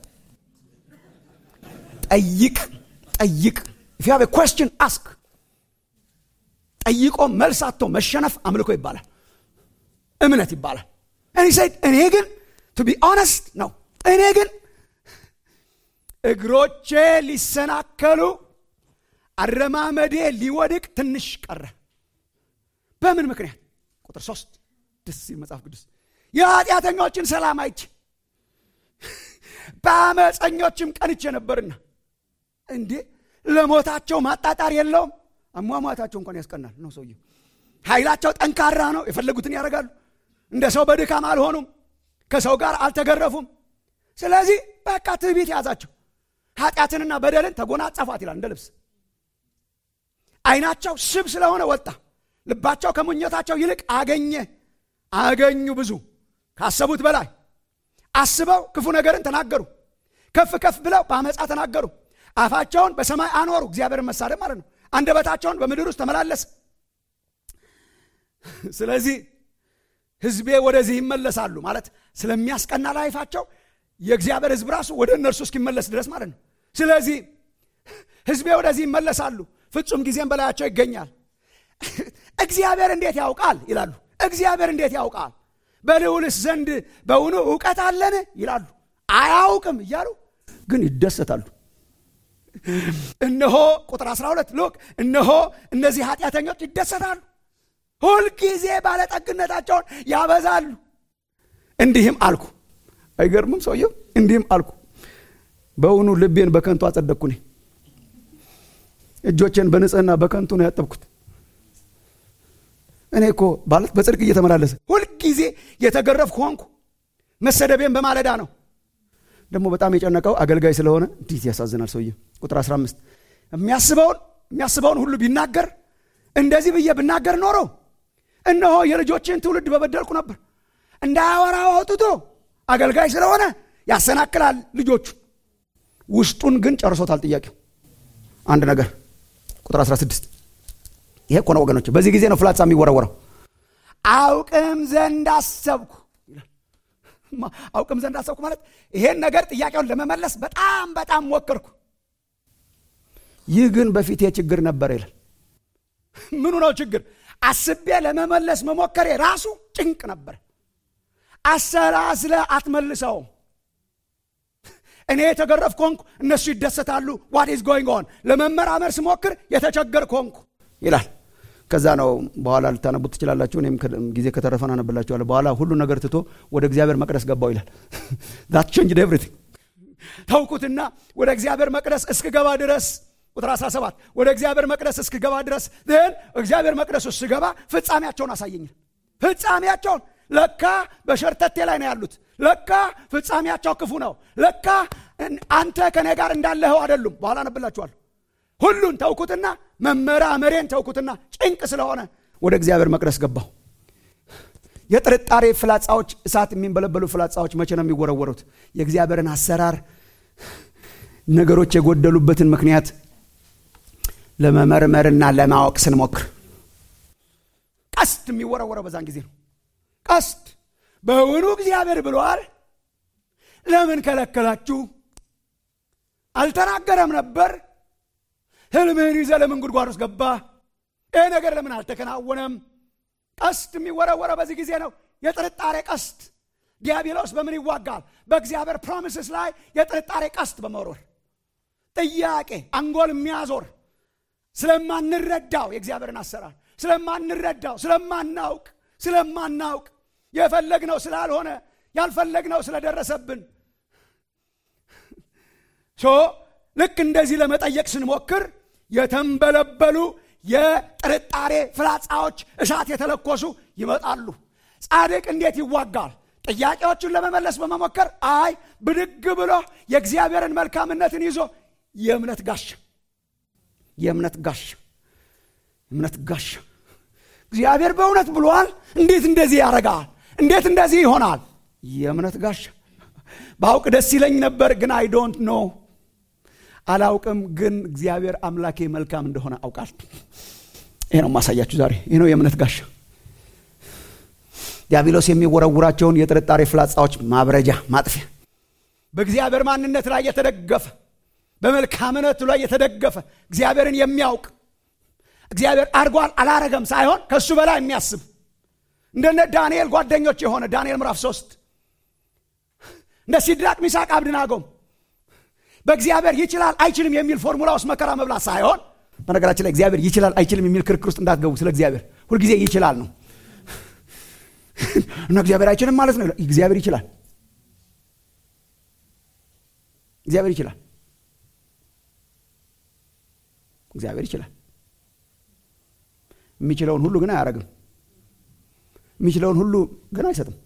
ጠይቅ ጠይቅ if you have a question ask ጠይቆ መልስ አቶ መሸነፍ አምልኮ ይባላል እምነት ይባላል እኔ ሰይድ እኔ ግን ቱ ቢ ኦነስት ነው እኔ ግን እግሮቼ ሊሰናከሉ አረማመዴ ሊወድቅ ትንሽ ቀረ በምን ምክንያት ቁጥር ሶስት ደስ ሲል መጽሐፍ ቅዱስ የኃጢአተኞችን ሰላም አይቼ በአመፀኞችም ቀንቼ ነበርና እንዴ ለሞታቸው ማጣጣር የለውም አሟሟታቸው እንኳን ያስቀናል ነው ሰውየው ኃይላቸው ጠንካራ ነው የፈለጉትን ያደርጋሉ እንደ ሰው በድካም አልሆኑም ከሰው ጋር አልተገረፉም ስለዚህ በቃ ትዕቢት ያዛቸው ኃጢአትንና በደልን ተጎናጸፏት ይላል እንደ ልብስ አይናቸው ስብ ስለሆነ ወጣ ልባቸው ከምኞታቸው ይልቅ አገኘ አገኙ ብዙ ካሰቡት በላይ አስበው ክፉ ነገርን ተናገሩ ከፍ ከፍ ብለው በአመፃ ተናገሩ አፋቸውን በሰማይ አኖሩ እግዚአብሔርን መሳደብ ማለት ነው አንደበታቸውን በምድር ውስጥ ተመላለስ ስለዚህ ህዝቤ ወደዚህ ይመለሳሉ ማለት ስለሚያስቀና ላይፋቸው የእግዚአብሔር ህዝብ ራሱ ወደ እነርሱ እስኪመለስ ድረስ ማለት ነው ስለዚህ ህዝቤ ወደዚህ ይመለሳሉ ፍጹም ጊዜም በላያቸው ይገኛል እግዚአብሔር እንዴት ያውቃል ይላሉ እግዚአብሔር እንዴት ያውቃል በልውልስ ዘንድ በውኑ እውቀት አለን ይላሉ አያውቅም እያሉ ግን ይደሰታሉ እነሆ ቁጥር 12 ሎክ እነሆ እነዚህ ኃጢአተኞች ይደሰታሉ ሁልጊዜ ባለጠግነታቸውን ያበዛሉ እንዲህም አልኩ አይገርምም ሰውየው እንዲህም አልኩ በእውኑ ልቤን በከንቱ አጸደቅኩ እኔ እጆቼን በንጽህና በከንቱ ነው ያጠብኩት እኔ እኮ ማለት በጽድቅ እየተመላለሰ ሁልጊዜ የተገረፍኩ ሆንኩ መሰደቤን በማለዳ ነው ደግሞ በጣም የጨነቀው አገልጋይ ስለሆነ እንዴት ያሳዝናል ሰውየ ቁጥር 15 የሚያስበውን የሚያስበውን ሁሉ ቢናገር እንደዚህ ብዬ ብናገር ኖሮ እነሆ የልጆችን ትውልድ በበደልኩ ነበር እንዳያወራ አውጥቶ አገልጋይ ስለሆነ ያሰናክላል ልጆቹ ውስጡን ግን ጨርሶታል ጥያቄው አንድ ነገር ቁጥር 16 ይሄ እኮ ነው ወገኖች በዚህ ጊዜ ነው ፍላጻ የሚወረወረው አውቅም ዘንድ አሰብኩ አውቅም ዘንድ አሰብኩ ማለት ይሄን ነገር ጥያቄውን ለመመለስ በጣም በጣም ሞከርኩ ይህ ግን በፊቴ ችግር ነበር ይላል ምኑ ነው ችግር አስቤ ለመመለስ መሞከሬ ራሱ ጭንቅ ነበር አሰላስለ አትመልሰውም እኔ የተገረፍኩ ሆንኩ እነሱ ይደሰታሉ ዋት ኢዝ ጎይንግ ኦን ለመመራመር ስሞክር የተቸገርኩ ሆንኩ ይላል ከዛ ነው በኋላ ልታነቡት ትችላላችሁ እኔም ጊዜ ከተረፈን አነብላችኋለሁ በኋላ ሁሉ ነገር ትቶ ወደ እግዚአብሔር መቅደስ ገባው ይላል ዛት ቼንጅድ ኤቭሪቲንግ ተውኩትና ወደ እግዚአብሔር መቅደስ እስክገባ ድረስ ቁጥር 17 ወደ እግዚአብሔር መቅደስ እስክገባ ድረስ ን እግዚአብሔር መቅደስ ውስጥ ስገባ ፍጻሜያቸውን አሳየኝ ፍጻሜያቸውን ለካ በሸርተቴ ላይ ነው ያሉት ለካ ፍጻሜያቸው ክፉ ነው ለካ አንተ ከኔ ጋር እንዳለኸው አይደሉም በኋላ ነብላችኋለሁ ሁሉን ተውኩትና መመራመሬን ተውኩትና ጭንቅ ስለሆነ ወደ እግዚአብሔር መቅደስ ገባሁ የጥርጣሬ ፍላጻዎች እሳት የሚንበለበሉ ፍላጻዎች መቼ ነው የሚወረወሩት የእግዚአብሔርን አሰራር ነገሮች የጎደሉበትን ምክንያት ለመመርመርና ለማወቅ ስንሞክር ቀስት የሚወረወረው በዛን ጊዜ ነው ቀስት በውኑ እግዚአብሔር ብሏል ለምን ከለከላችሁ አልተናገረም ነበር ህልምህን ይዘ ለምን ጉድጓድ ውስጥ ገባ ይህ ነገር ለምን አልተከናወነም ቀስት የሚወረወረው በዚህ ጊዜ ነው የጥርጣሬ ቀስት ዲያብሎስ በምን ይዋጋል በእግዚአብሔር ፕሮሚስስ ላይ የጥርጣሬ ቀስት በመወርወር ጥያቄ አንጎል የሚያዞር ስለማንረዳው የእግዚአብሔርን አሰራር ስለማንረዳው ስለማናውቅ ስለማናውቅ የፈለግነው ስላልሆነ ያልፈለግነው ስለደረሰብን ሶ ልክ እንደዚህ ለመጠየቅ ስንሞክር የተንበለበሉ የጥርጣሬ ፍላጻዎች እሳት የተለኮሱ ይመጣሉ ጻድቅ እንዴት ይዋጋል ጥያቄዎቹን ለመመለስ በመሞከር አይ ብድግ ብሎ የእግዚአብሔርን መልካምነትን ይዞ የእምነት ጋሻ የእምነት ጋሻ እምነት ጋሻ እግዚአብሔር በእውነት ብሏል እንዴት እንደዚህ ያደርጋል እንዴት እንደዚህ ይሆናል የእምነት ጋሻ ባውቅ ደስ ይለኝ ነበር ግን አይ ዶንት ኖ አላውቅም ግን እግዚአብሔር አምላኬ መልካም እንደሆነ አውቃል ይህ ነው ማሳያችሁ ዛሬ ይህ ነው የእምነት ጋሻ ዲያብሎስ የሚወረውራቸውን የጥርጣሬ ፍላጻዎች ማብረጃ ማጥፊያ በእግዚአብሔር ማንነት ላይ የተደገፈ በመልካምነቱ ላይ የተደገፈ እግዚአብሔርን የሚያውቅ እግዚአብሔር አድርጓል አላረገም ሳይሆን ከእሱ በላይ የሚያስብ እንደነ ዳንኤል ጓደኞች የሆነ ዳንኤል ምዕራፍ ሶስት እንደ ሲድራቅ ሚሳቅ አብድናጎም በእግዚአብሔር ይችላል አይችልም የሚል ፎርሙላ ውስጥ መከራ መብላት ሳይሆን በነገራችን ላይ እግዚአብሔር ይችላል አይችልም የሚል ክርክር ውስጥ እንዳትገቡ ስለ እግዚአብሔር ሁልጊዜ ይችላል ነው እና እግዚአብሔር አይችልም ማለት ነው እግዚአብሔር ይችላል እግዚአብሔር ይችላል እግዚአብሔር ይችላል የሚችለውን ሁሉ ግን አያደረግም የሚችለውን ሁሉ ግን አይሰጥም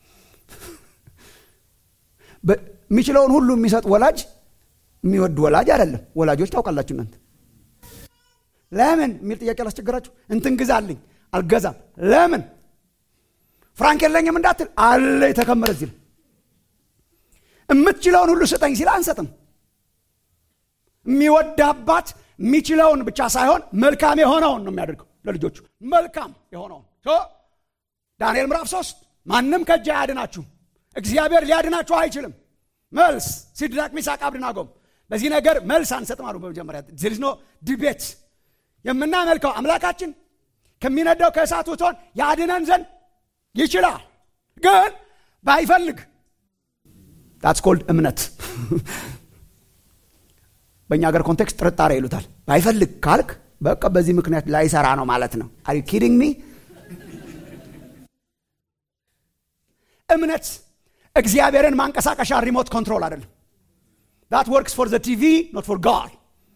የሚችለውን ሁሉ የሚሰጥ ወላጅ የሚወድ ወላጅ አይደለም ወላጆች ታውቃላችሁ እናንተ ለምን የሚል ጥያቄ አላስቸገራችሁ እንትን ግዛልኝ አልገዛም ለምን ፍራንክ የለኝም እንዳትል አለ የተከመረ ሲል የምትችለውን ሁሉ ስጠኝ ሲል አንሰጥም የሚወድ አባት የሚችለውን ብቻ ሳይሆን መልካም የሆነውን ነው የሚያደርገው ለልጆቹ መልካም የሆነውን ዳንኤል ምዕራፍ ሶስት ማንም ከእጅ አያድናችሁ እግዚአብሔር ሊያድናችሁ አይችልም መልስ ሲድራቅ ሚሳቅ አብድናጎም በዚህ ነገር መልስ አንሰጥም አሉ በመጀመሪያ ዚልዝኖ ዲቤት የምናመልከው አምላካችን ከሚነዳው ከእሳት ውቶን ያድነን ዘንድ ይችላል ግን ባይፈልግ ዳትስ ኮልድ እምነት በእኛ ሀገር ኮንቴክስት ጥርጣሬ ይሉታል ባይፈልግ ካልክ በቃ በዚህ ምክንያት ላይሰራ ነው ማለት ነው አሪ ኪዲንግ ሚ እምነት እግዚአብሔርን ማንቀሳቀሻ ሪሞት ኮንትሮል አይደለም ዳት ወርክስ ፎር ዘ ቲቪ ኖት ፎር ጋድ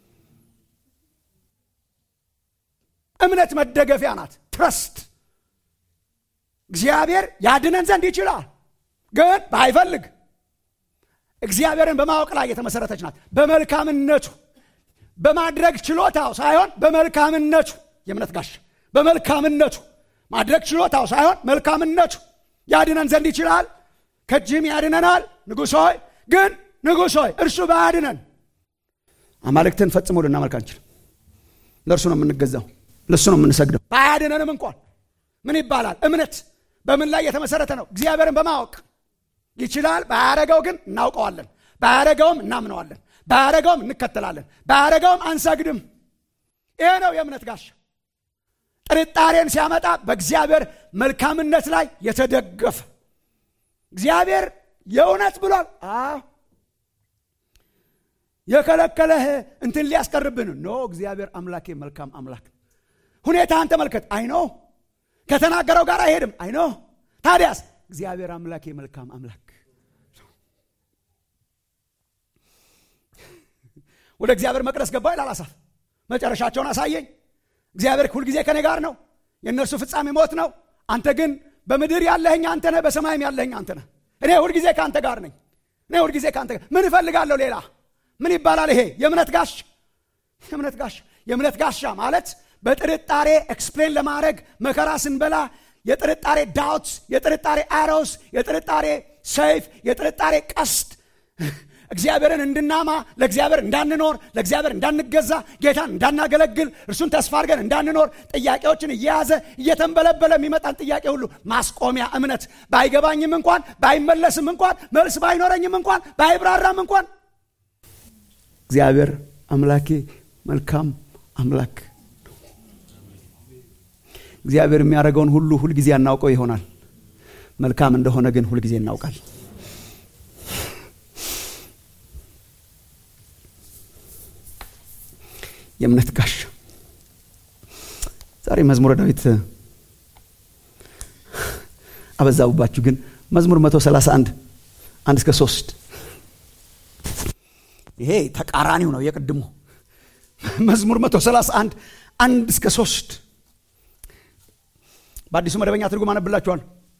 እምነት መደገፊያ ናት ትረስት እግዚአብሔር ያድነን ዘንድ ይችላል ግን ባይፈልግ እግዚአብሔርን በማወቅ ላይ የተመሰረተች ናት በመልካምነቱ በማድረግ ችሎታው ሳይሆን በመልካምነቱ የእምነት ጋሽ በመልካምነቱ ማድረግ ችሎታው ሳይሆን መልካምነቱ ያድነን ዘንድ ይችላል ከእጅህም ያድነናል ንጉሥ ሆይ ግን ንጉሥ ሆይ እርሱ ባያድነን አማልክትን ፈጽሞ ልናመልክ አንችልም ለእርሱ ነው የምንገዛው ለእሱ ነው የምንሰግደው ባያድነንም እንኳን ምን ይባላል እምነት በምን ላይ የተመሰረተ ነው እግዚአብሔርን በማወቅ ይችላል ባያረገው ግን እናውቀዋለን ባያረገውም እናምነዋለን ባያረገውም እንከተላለን ባያረገውም አንሰግድም ይሄ ነው የእምነት ጋሻ ጥርጣሬን ሲያመጣ በእግዚአብሔር መልካምነት ላይ የተደገፈ እግዚአብሔር የእውነት ብሏል የከለከለህ እንትን ሊያስቀርብን ኖ እግዚአብሔር አምላኬ መልካም አምላክ ሁኔታህን ተመልከት አይኖ ከተናገረው ጋር አይሄድም አይኖ ታዲያስ እግዚአብሔር አምላኬ መልካም አምላክ ወደ እግዚአብሔር መቅደስ ገባ ይላል አሳፍ መጨረሻቸውን አሳየኝ እግዚአብሔር ሁልጊዜ ከኔ ጋር ነው የእነርሱ ፍጻሜ ሞት ነው አንተ ግን በምድር ያለህኝ አንተ ነህ በሰማይም ያለህኝ አንተ ነህ እኔ ሁልጊዜ ከአንተ ጋር ነኝ እኔ ሁልጊዜ ከአንተ ጋር ምን እፈልጋለሁ ሌላ ምን ይባላል ይሄ የእምነት ጋሽ የእምነት ጋሽ የእምነት ጋሻ ማለት በጥርጣሬ ኤክስፕሌን ለማድረግ መከራ ስንበላ የጥርጣሬ ዳውት የጥርጣሬ አሮስ የጥርጣሬ ሰይፍ የጥርጣሬ ቀስት እግዚአብሔርን እንድናማ ለእግዚአብሔር እንዳንኖር ለእግዚአብሔር እንዳንገዛ ጌታን እንዳናገለግል እርሱን ተስፋ አድርገን እንዳንኖር ጥያቄዎችን እየያዘ እየተንበለበለ የሚመጣን ጥያቄ ሁሉ ማስቆሚያ እምነት ባይገባኝም እንኳን ባይመለስም እንኳን መልስ ባይኖረኝም እንኳን ባይብራራም እንኳን እግዚአብሔር አምላኬ መልካም አምላክ እግዚአብሔር የሚያደርገውን ሁሉ ሁልጊዜ አናውቀው ይሆናል መልካም እንደሆነ ግን ሁልጊዜ እናውቃል የእምነት ጋሻ ዛሬ መዝሙረ ዳዊት አበዛቡባችሁ ግን መዝሙር 131 አንድ እስከ ሶስት ይሄ ተቃራኒው ነው የቅድሙ መዝሙር 131 አንድ እስከ ሶስት በአዲሱ መደበኛ ትርጉም አነብላችኋል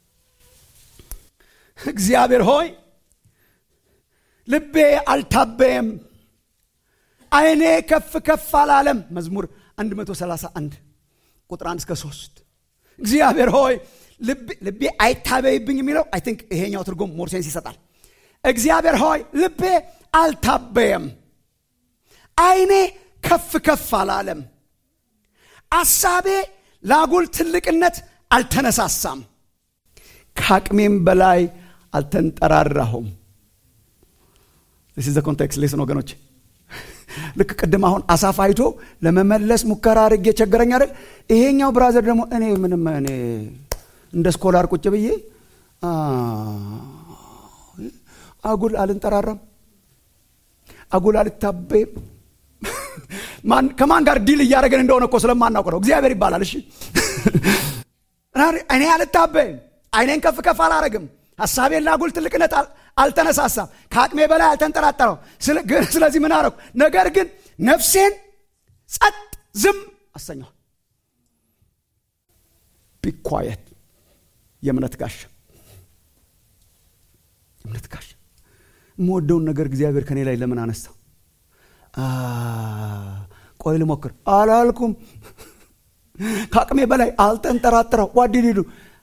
እግዚአብሔር ሆይ ልቤ አልታበየም አይኔ ከፍ ከፍ አላለም መዝሙር 131 ቁጥር 1 እስከ 3 እግዚአብሔር ሆይ ልቤ አይታበይብኝ የሚለው አይ ቲንክ ይሄኛው ትርጉም ሞር ሴንስ ይሰጣል እግዚአብሔር ሆይ ልቤ አልታበየም አይኔ ከፍ ከፍ አላለም አሳቤ ለአጉል ትልቅነት አልተነሳሳም ከአቅሜም በላይ አልተንጠራራሁም ስ ኮንቴክስት ሌስን ወገኖች ልክ ቅድም አሁን አሳፍ አይቶ ለመመለስ ሙከራ አድርጌ ቸገረኝ አይደል ይሄኛው ብራዘር ደግሞ እኔ ምንም እኔ እንደ ስኮላር ቁጭ ብዬ አጉል አልንጠራራም አጉል አልታበይም ከማን ጋር ዲል እያደረገን እንደሆነ እኮ ስለማናውቅ ነው እግዚአብሔር ይባላል እሺ እኔ አልታበይም አይኔን ከፍ ከፍ አላረግም ሀሳቤን ላጉል ትልቅነት አልተነሳሳም ከአቅሜ በላይ አልተንጠራጠረው ስለዚህ ምን አረኩ ነገር ግን ነፍሴን ጸጥ ዝም አሰኘዋል ቢኳየት የእምነት ጋሻ የእምነት ጋሻ የምወደውን ነገር እግዚአብሔር ከኔ ላይ ለምን አነሳው ቆይ ልሞክር አላልኩም ከአቅሜ በላይ አልተንጠራጥረው ዋዲዲዱ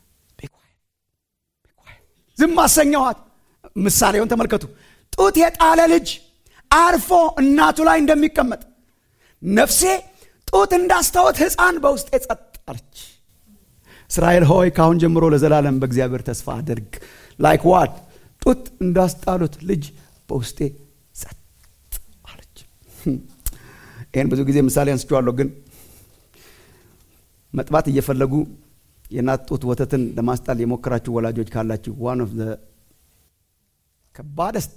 ዝም አሰኘኋት ምሳሌውን ተመልከቱ ጡት የጣለ ልጅ አርፎ እናቱ ላይ እንደሚቀመጥ ነፍሴ ጡት እንዳስተወት ህፃን በውስጤ ጸጥ አለች እስራኤል ሆይ ካሁን ጀምሮ ለዘላለም በእግዚአብሔር ተስፋ አድርግ ላይክ ዋት ጡት እንዳስጣሉት ልጅ በውስጤ ጸጥ አለች ይህን ብዙ ጊዜ ምሳሌ አንስቼዋለሁ ግን መጥባት እየፈለጉ የእናት ጡት ወተትን ለማስጣል የሞከራችሁ ወላጆች ካላችሁ ዋን ኦፍ ከባደስት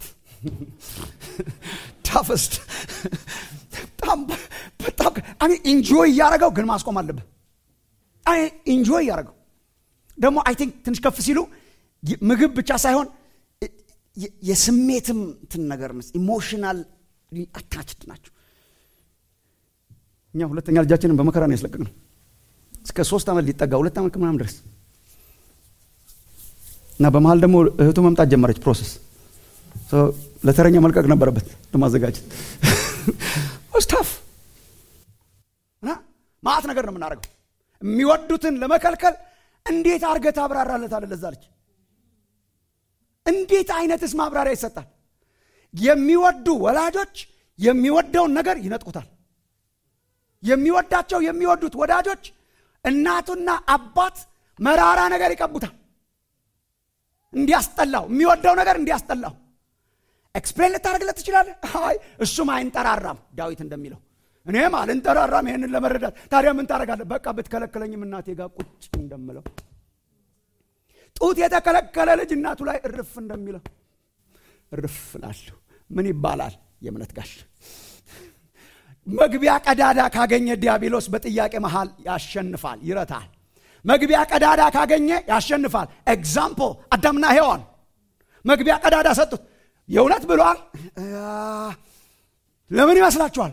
ታፈስት በጣም በጣም ኢንጆይ እያደረገው ግን ማስቆም አለብህ ኢንጆይ እያደረገው ደግሞ አይ ቲንክ ትንሽ ከፍ ሲሉ ምግብ ብቻ ሳይሆን የስሜትም ትን ነገር ኢሞሽናል አታችድ ናቸው እኛ ሁለተኛ ልጃችንን በመከራ ነው ያስለቀቅ ነው እስከ ሶስት ዓመት ሊጠጋ ሁለት ዓመት ከምናም ድረስ እና በመሀል ደግሞ እህቱ መምጣት ጀመረች ፕሮሰስ ለተረኛ መልቀቅ ነበረበት ለማዘጋጀት ስታፍ እና ማአት ነገር ነው የምናደርገው የሚወዱትን ለመከልከል እንዴት አርገ ታብራራለታለ ለዛ ልጅ እንዴት አይነትስ ማብራሪያ ይሰጣል የሚወዱ ወላጆች የሚወደውን ነገር ይነጥቁታል የሚወዳቸው የሚወዱት ወዳጆች እናቱና አባት መራራ ነገር ይቀቡታል እንዲያስጠላው የሚወደው ነገር እንዲያስጠላው ኤክስፕሌን ልታደርግለት ትችላለህ አይ እሱም አይንጠራራም ዳዊት እንደሚለው እኔም አልንጠራራም ይህንን ለመረዳት ታዲያ ምን ታደረጋለህ በቃ ብትከለክለኝም እናቴ ጋር ቁጭ እንደምለው ጡት የተከለከለ ልጅ እናቱ ላይ እርፍ እንደሚለው እርፍ ላለሁ ምን ይባላል የእምነት ጋሽ መግቢያ ቀዳዳ ካገኘ ዲያብሎስ በጥያቄ መሃል ያሸንፋል ይረታል መግቢያ ቀዳዳ ካገኘ ያሸንፋል ኤግዛምፕል አዳምና ሔዋን መግቢያ ቀዳዳ ሰጡት የእውነት ብሏል ለምን ይመስላችኋል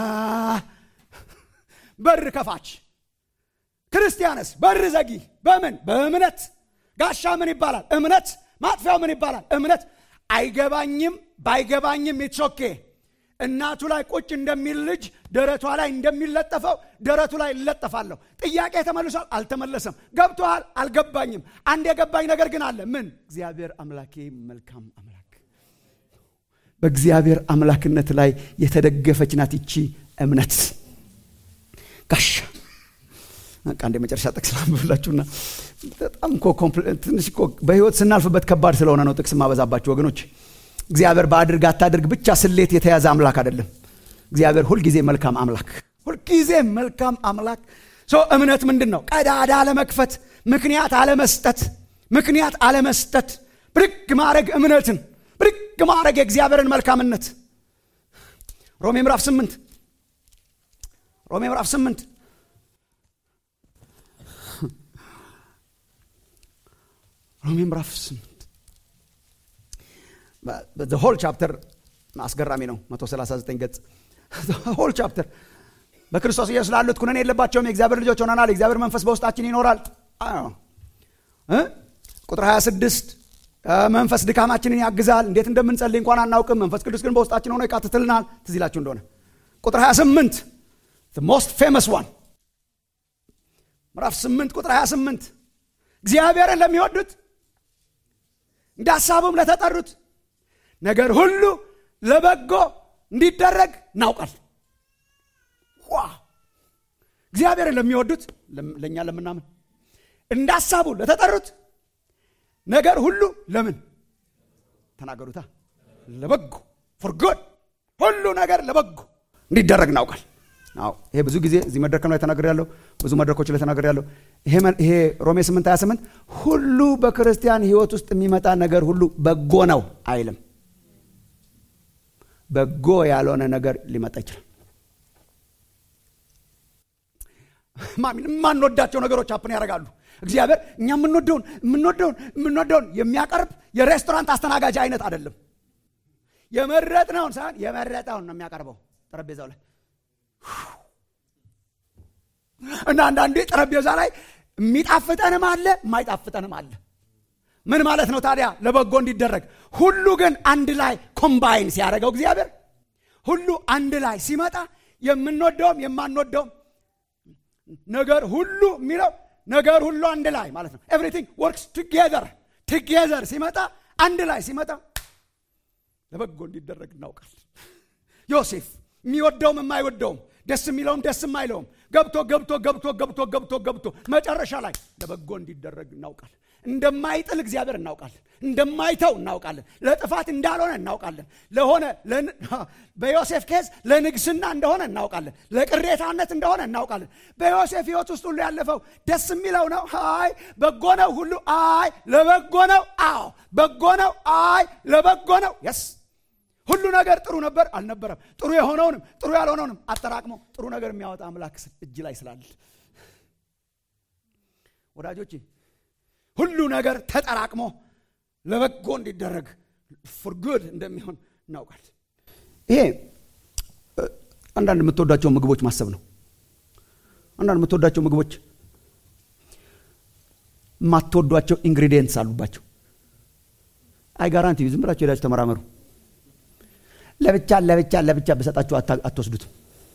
በር ከፋች ክርስቲያንስ በር ዘጊ በምን በእምነት ጋሻ ምን ይባላል እምነት ማጥፊያው ምን ይባላል እምነት አይገባኝም ባይገባኝም ኢትሶኬ እናቱ ላይ ቁጭ እንደሚል ልጅ ደረቷ ላይ እንደሚለጠፈው ደረቱ ላይ ይለጠፋለሁ ጥያቄ ተመልሷል አልተመለሰም ገብቶሃል አልገባኝም አንድ የገባኝ ነገር ግን አለ ምን እግዚአብሔር አምላኬ መልካም አምላክ በእግዚአብሔር አምላክነት ላይ የተደገፈች ናት ይቺ እምነት ጋሻ አንድ የመጨረሻ ጥቅስ ላንብብላችሁና በጣም ትንሽ በህይወት ስናልፍበት ከባድ ስለሆነ ነው ጥቅስ ማበዛባችሁ ወገኖች እግዚአብሔር በአድርግ አታድርግ ብቻ ስሌት የተያዘ አምላክ አይደለም እግዚአብሔር ሁልጊዜ መልካም አምላክ ሁልጊዜ መልካም አምላክ ሶ እምነት ምንድን ነው ቀዳዳ አለመክፈት ምክንያት አለመስጠት ምክንያት አለመስጠት ብድግ ማድረግ እምነትን ብድግ ማድረግ የእግዚአብሔርን መልካምነት ሮሜ ምዕራፍ ስምንት ሮሜ ምዕራፍ ስምንት ሮሜ ምዕራፍ ስምንት ሆል ቻፕተር አስገራሚ ነው 139 ገጽ ሆል ቻፕተር በክርስቶስ ኢየሱስ ላሉት ኩነኔ የለባቸውም የእግዚአብሔር ልጆች ሆነናል የእግዚአብሔር መንፈስ በውስጣችን ይኖራል ቁጥር 26 መንፈስ ድካማችንን ያግዛል እንዴት እንደምንጸልይ እንኳን አናውቅም መንፈስ ቅዱስ ግን በውስጣችን ሆኖ ይቃትትልናል ትዝ ይላችሁ እንደሆነ ቁጥር 28 ሞስት ፌመስ ዋን ምዕራፍ 8 ቁጥር 28 እግዚአብሔርን ለሚወዱት እንደ ሀሳቡም ለተጠሩት ነገር ሁሉ ለበጎ እንዲደረግ እናውቃል ዋ እግዚአብሔርን ለሚወዱት ለእኛ ለምናምን እንደ ሀሳቡ ለተጠሩት ነገር ሁሉ ለምን ተናገሩታ ለበጎ ፎር ጉድ ሁሉ ነገር ለበጎ እንዲደረግ እናውቃል አዎ ይሄ ብዙ ጊዜ እዚህ መድረክም ላይ ተናገር ያለው ብዙ መድረኮች ላይ ተናገር ያለው ይሄ ሮሜ 8 28 ሁሉ በክርስቲያን ህይወት ውስጥ የሚመጣ ነገር ሁሉ በጎ ነው አይልም በጎ ያልሆነ ነገር ሊመጣ ይችላል የማንወዳቸው ነገሮች አፕን ያደርጋሉ እግዚአብሔር እኛ የምንወደውን የምንወደውን የምንወደውን የሚያቀርብ የሬስቶራንት አስተናጋጅ አይነት አይደለም የመረጥነውን ሳይሆን የመረጠውን ነው የሚያቀርበው ጠረጴዛው ላይ እና አንዳንዴ ጠረጴዛ ላይ የሚጣፍጠንም አለ የማይጣፍጠንም አለ ምን ማለት ነው ታዲያ ለበጎ እንዲደረግ ሁሉ ግን አንድ ላይ ኮምባይን ሲያደርገው እግዚአብሔር ሁሉ አንድ ላይ ሲመጣ የምንወደውም የማንወደውም ነገር ሁሉ የሚለው ነገር ሁሉ አንድ ላይ ማለት ነው ኤቭሪቲንግ ወርክስ ቱጌዘር ቱጌዘር ሲመጣ አንድ ላይ ሲመጣ ለበጎ እንዲደረግ እናውቃል ዮሴፍ የሚወደውም የማይወደውም ደስ የሚለውም ደስ የማይለውም ገብቶ ገብቶ ገብቶ ገብቶ ገብቶ ገብቶ መጨረሻ ላይ ለበጎ እንዲደረግ እናውቃለን እንደማይጥል እግዚአብሔር እናውቃለን እንደማይተው እናውቃለን ለጥፋት እንዳልሆነ እናውቃለን ለሆነ በዮሴፍ ኬዝ ለንግስና እንደሆነ እናውቃለን ለቅሬታነት እንደሆነ እናውቃለን በዮሴፍ ህይወት ውስጥ ሁሉ ያለፈው ደስ የሚለው ነው አይ በጎ ነው ሁሉ አይ ለበጎ ነው አዎ በጎ ነው አይ ለበጎ ነው የስ ሁሉ ነገር ጥሩ ነበር አልነበረም ጥሩ የሆነውንም ጥሩ ያልሆነውንም አጠራቅሞ ጥሩ ነገር የሚያወጣ አምላክ እጅ ላይ ስላለ ወዳጆቼ ሁሉ ነገር ተጠራቅሞ ለበጎ እንዲደረግ ፉርጉድ እንደሚሆን እናውቃል ይሄ አንዳንድ የምትወዳቸው ምግቦች ማሰብ ነው አንዳንድ የምትወዳቸው ምግቦች የማትወዷቸው ኢንግሪዲየንትስ አሉባቸው አይ ጋራንቲ ዝም ብላችሁ ሄዳችሁ ተመራመሩ ለብቻ ለብቻ ለብቻ በሰጣችሁ አትወስዱትም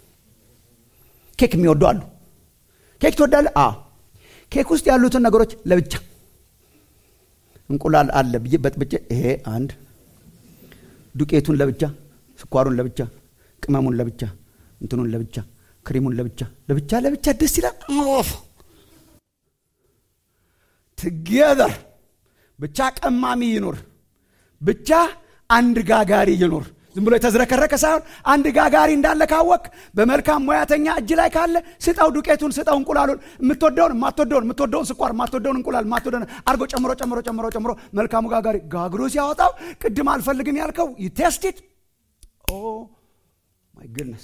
ኬክ የሚወዱ አሉ ኬክ ትወዳለ አ ኬክ ውስጥ ያሉትን ነገሮች ለብቻ እንቁላል አለ ብዬ በጥብጬ ይሄ አንድ ዱቄቱን ለብቻ ስኳሩን ለብቻ ቅመሙን ለብቻ እንትኑን ለብቻ ክሪሙን ለብቻ ለብቻ ለብቻ ደስ ይላል ትጌዘር ብቻ ቀማሚ ይኑር ብቻ አንድ ጋጋሪ ይኑር ዝም ብሎ የተዝረከረከ ሳይሆን አንድ ጋጋሪ እንዳለ ካወቅ በመልካም ሙያተኛ እጅ ላይ ካለ ስጠው ዱቄቱን ስጠው እንቁላሉን የምትወደውን የማትወደውን የምትወደውን ስኳር የማትወደውን እንቁላል የማትወደውን አርጎ ጨምሮ ጨምሮ ጨምሮ ጨምሮ መልካሙ ጋጋሪ ጋግሮ ሲያወጣው ቅድም አልፈልግም ያልከው ቴስቲት ኦ ማይ ግድነስ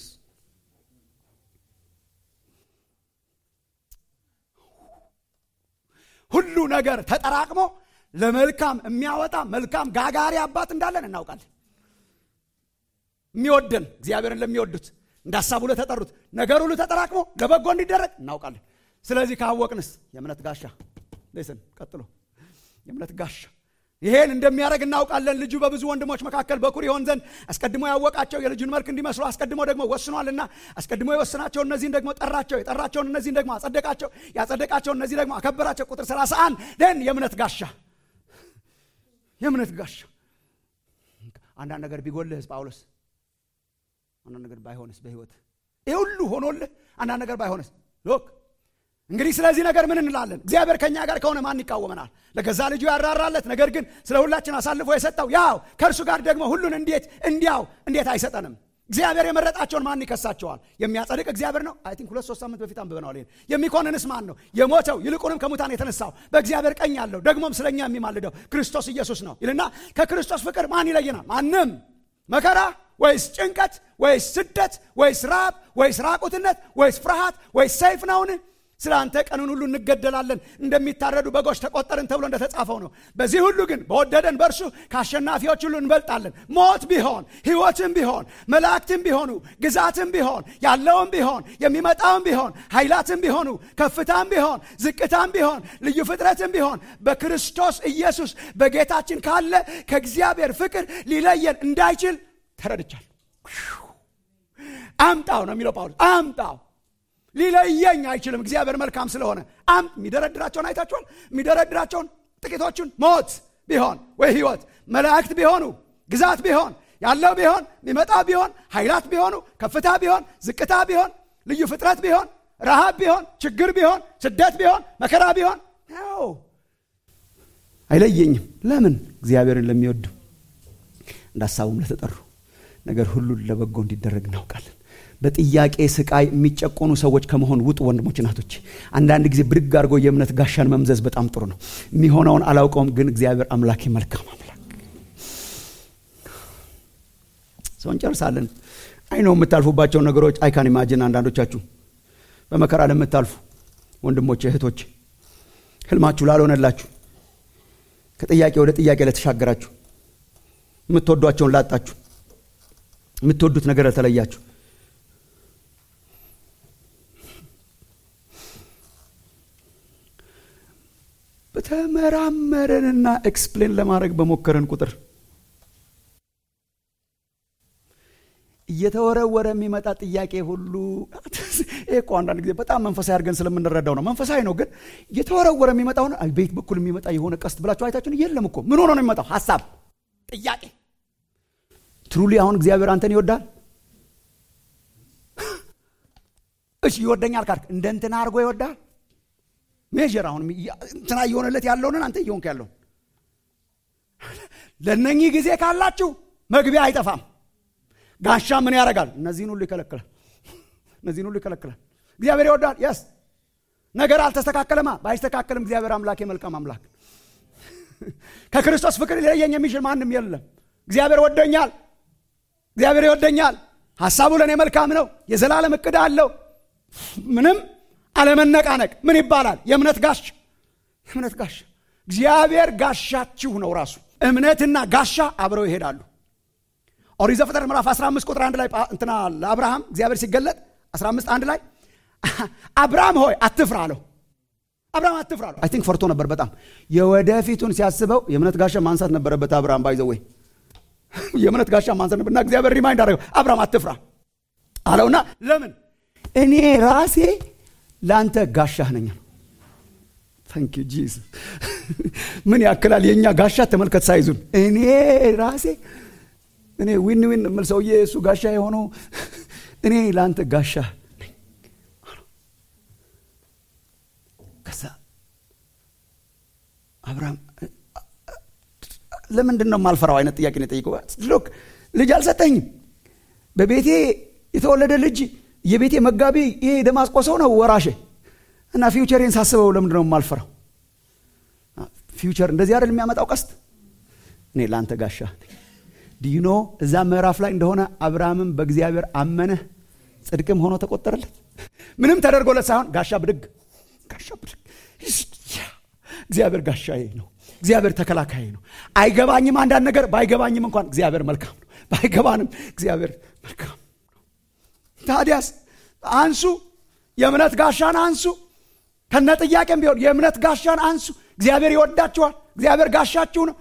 ሁሉ ነገር ተጠራቅሞ ለመልካም የሚያወጣ መልካም ጋጋሪ አባት እንዳለን እናውቃለን የሚወደን እግዚአብሔርን ለሚወዱት እንደ ሀሳቡ ለተጠሩት ነገር ሁሉ ተጠራቅሞ ለበጎ እንዲደረግ እናውቃለን ስለዚህ ካወቅንስ የእምነት ጋሻ ስን ቀጥሎ የእምነት ጋሻ ይሄን እንደሚያደርግ እናውቃለን ልጁ በብዙ ወንድሞች መካከል በኩር ይሆን ዘንድ አስቀድሞ ያወቃቸው የልጁን መልክ እንዲመስሉ አስቀድሞ ደግሞ ወስኗልና አስቀድሞ የወስናቸው እነዚህን ደግሞ ጠራቸው የጠራቸውን እነዚህን ደግሞ አጸደቃቸው ያጸደቃቸው እነዚህ ደግሞ አከበራቸው ቁጥር 31 ደን የእምነት ጋሻ የእምነት ጋሻ አንዳንድ ነገር ቢጎልህስ ጳውሎስ አንዳንድ ነገር ባይሆንስ በህይወት ይህ ሁሉ ሆኖልህ አንዳንድ ነገር ባይሆንስ ሎክ እንግዲህ ስለዚህ ነገር ምን እንላለን እግዚአብሔር ከእኛ ጋር ከሆነ ማን ይቃወመናል ለገዛ ልጁ ያራራለት ነገር ግን ስለ ሁላችን አሳልፎ የሰጠው ያው ከእርሱ ጋር ደግሞ ሁሉን እንዴት እንዲያው እንዴት አይሰጠንም እግዚአብሔር የመረጣቸውን ማን ይከሳቸዋል የሚያጸድቅ እግዚአብሔር ነው አይ ቲንክ ሁለት ሶስት ሳምንት በፊት አንብበነዋል ይሄን የሚኮንንስ ማን ነው የሞተው ይልቁንም ከሙታን የተነሳው በእግዚአብሔር ቀኝ ያለው ደግሞም ስለኛ የሚማልደው ክርስቶስ ኢየሱስ ነው ይልና ከክርስቶስ ፍቅር ማን ይለየናል ማንም መከራ ወይስ ጭንቀት ወይስ ስደት ወይስ ራብ ወይስ ራቁትነት ወይስ ፍርሃት ወይስ ሰይፍ ነውን ስለ አንተ ቀኑን ሁሉ እንገደላለን እንደሚታረዱ በጎች ተቆጠርን ተብሎ እንደተጻፈው ነው በዚህ ሁሉ ግን በወደደን በእርሱ ከአሸናፊዎች ሁሉ እንበልጣለን ሞት ቢሆን ህይወትም ቢሆን መላእክትም ቢሆኑ ግዛትም ቢሆን ያለውም ቢሆን የሚመጣውም ቢሆን ኃይላትም ቢሆኑ ከፍታም ቢሆን ዝቅታም ቢሆን ልዩ ፍጥረትም ቢሆን በክርስቶስ ኢየሱስ በጌታችን ካለ ከእግዚአብሔር ፍቅር ሊለየን እንዳይችል ተረድቻል አምጣው ነው የሚለው ጳውሎስ አምጣው ሊለየኝ አይችልም እግዚአብሔር መልካም ስለሆነ አም የሚደረድራቸውን አይታችኋል የሚደረድራቸውን ጥቂቶቹን ሞት ቢሆን ወይ ህይወት መላእክት ቢሆኑ ግዛት ቢሆን ያለው ቢሆን የሚመጣ ቢሆን ኃይላት ቢሆኑ ከፍታ ቢሆን ዝቅታ ቢሆን ልዩ ፍጥረት ቢሆን ረሃብ ቢሆን ችግር ቢሆን ስደት ቢሆን መከራ ቢሆን ነው አይለየኝም ለምን እግዚአብሔርን ለሚወዱ እንደ ሀሳቡም ለተጠሩ ነገር ሁሉን ለበጎ እንዲደረግ እናውቃለን በጥያቄ ስቃይ የሚጨቆኑ ሰዎች ከመሆን ውጡ ወንድሞች ናቶች አንዳንድ ጊዜ ብድግ አድርጎ የእምነት ጋሻን መምዘዝ በጣም ጥሩ ነው የሚሆነውን አላውቀውም ግን እግዚአብሔር አምላኬ መልካም አምላክ ሰው እንጨርሳለን አይ ነው የምታልፉባቸውን ነገሮች አይካን ኢማጅን አንዳንዶቻችሁ በመከራ ለምታልፉ ወንድሞች እህቶች ህልማችሁ ላልሆነላችሁ ከጥያቄ ወደ ጥያቄ ለተሻገራችሁ የምትወዷቸውን ላጣችሁ የምትወዱት ነገር ለተለያችሁ በተመራመረንና ኤክስፕሌን ለማድረግ በሞከረን ቁጥር እየተወረወረ የሚመጣ ጥያቄ ሁሉ ይህ እኮ አንዳንድ ጊዜ በጣም መንፈሳዊ አድርገን ስለምንረዳው ነው መንፈሳዊ ነው ግን እየተወረወረ የሚመጣውን ቤት በኩል የሚመጣ የሆነ ቀስት ብላችሁ አይታችሁን የለም እኮ ምን ሆኖ ነው የሚመጣው ሀሳብ ጥያቄ ትሩሊ አሁን እግዚአብሔር አንተን ይወዳል እሺ ይወደኛል ካልክ እንደ እንትና አድርጎ ይወዳል ሜዥር አሁን እንትና እየሆነለት ያለውን አንተ እየሆንክ ያለውን ለእነኚህ ጊዜ ካላችሁ መግቢያ አይጠፋም ጋሻ ምን ያደርጋል እነዚህን ሁሉ ይከለክላል እነዚህን ሁሉ ይከለክላል እግዚአብሔር ይወዳል የስ ነገር አልተስተካከለማ ባይስተካከልም እግዚአብሔር አምላክ የመልካም አምላክ ከክርስቶስ ፍቅር ሊለየኝ የሚችል ማንም የለም እግዚአብሔር ወደኛል እግዚአብሔር ይወደኛል ሀሳቡ ለእኔ መልካም ነው የዘላለም እቅድ አለው ምንም አለመነቃነቅ ምን ይባላል የእምነት ጋሻ የእምነት ጋሻ እግዚአብሔር ጋሻችሁ ነው ራሱ እምነትና ጋሻ አብረው ይሄዳሉ ኦሪት ዘፍጥረት ምዕራፍ 15 ቁጥር አንድ ላይ እንትና ለአብርሃም እግዚአብሔር ሲገለጥ 15 አንድ ላይ አብርሃም ሆይ አትፍራ አለው አብርሃም አትፍራ አለው አይ ቲንክ ፈርቶ ነበር በጣም የወደፊቱን ሲያስበው የእምነት ጋሻ ማንሳት ነበረበት አብርሃም ባይዘወይ የእምነት ጋሻ ማንሳት ነበር እና እግዚአብሔር ሪማይንድ አደረገው አብርሃም አትፍራ አለውና ለምን እኔ ራሴ ለአንተ ጋሻህ ነኝ ታንክ ጂዝ ምን ያክላል የእኛ ጋሻ ተመልከት ሳይዙን እኔ ራሴ እኔ ዊን ዊን ምል ሰውዬ እሱ ጋሻ የሆነው እኔ ለአንተ ጋሻ ነኝ ከዛ አብርሃም ለምንድን ነው የማልፈራው አይነት ጥያቄ ነው የጠይቀው ሎክ ልጅ አልሰጠኝም በቤቴ የተወለደ ልጅ የቤቴ መጋቢ ይሄ ደማስቆ ሰው ነው ወራሼ እና ፊውቸሬን ሳስበው ለምንድን ነው የማልፈራው ፊውቸር እንደዚህ አይደል የሚያመጣው ቀስት እኔ ለአንተ ጋሻ ዲኖ እዛ ምዕራፍ ላይ እንደሆነ አብርሃምም በእግዚአብሔር አመነ ጽድቅም ሆኖ ተቆጠረለት ምንም ተደርጎለት ሳይሆን ጋሻ ብድግ ጋሻ ብድግ እግዚአብሔር ጋሻዬ ነው እግዚአብሔር ተከላካይ ነው አይገባኝም አንዳንድ ነገር ባይገባኝም እንኳን እግዚአብሔር መልካም ነው ባይገባንም እግዚአብሔር መልካም ነው ታዲያስ አንሱ የእምነት ጋሻን አንሱ ከነ ጥያቄም ቢሆን የእምነት ጋሻን አንሱ እግዚአብሔር ይወዳችኋል እግዚአብሔር ጋሻችሁ ነው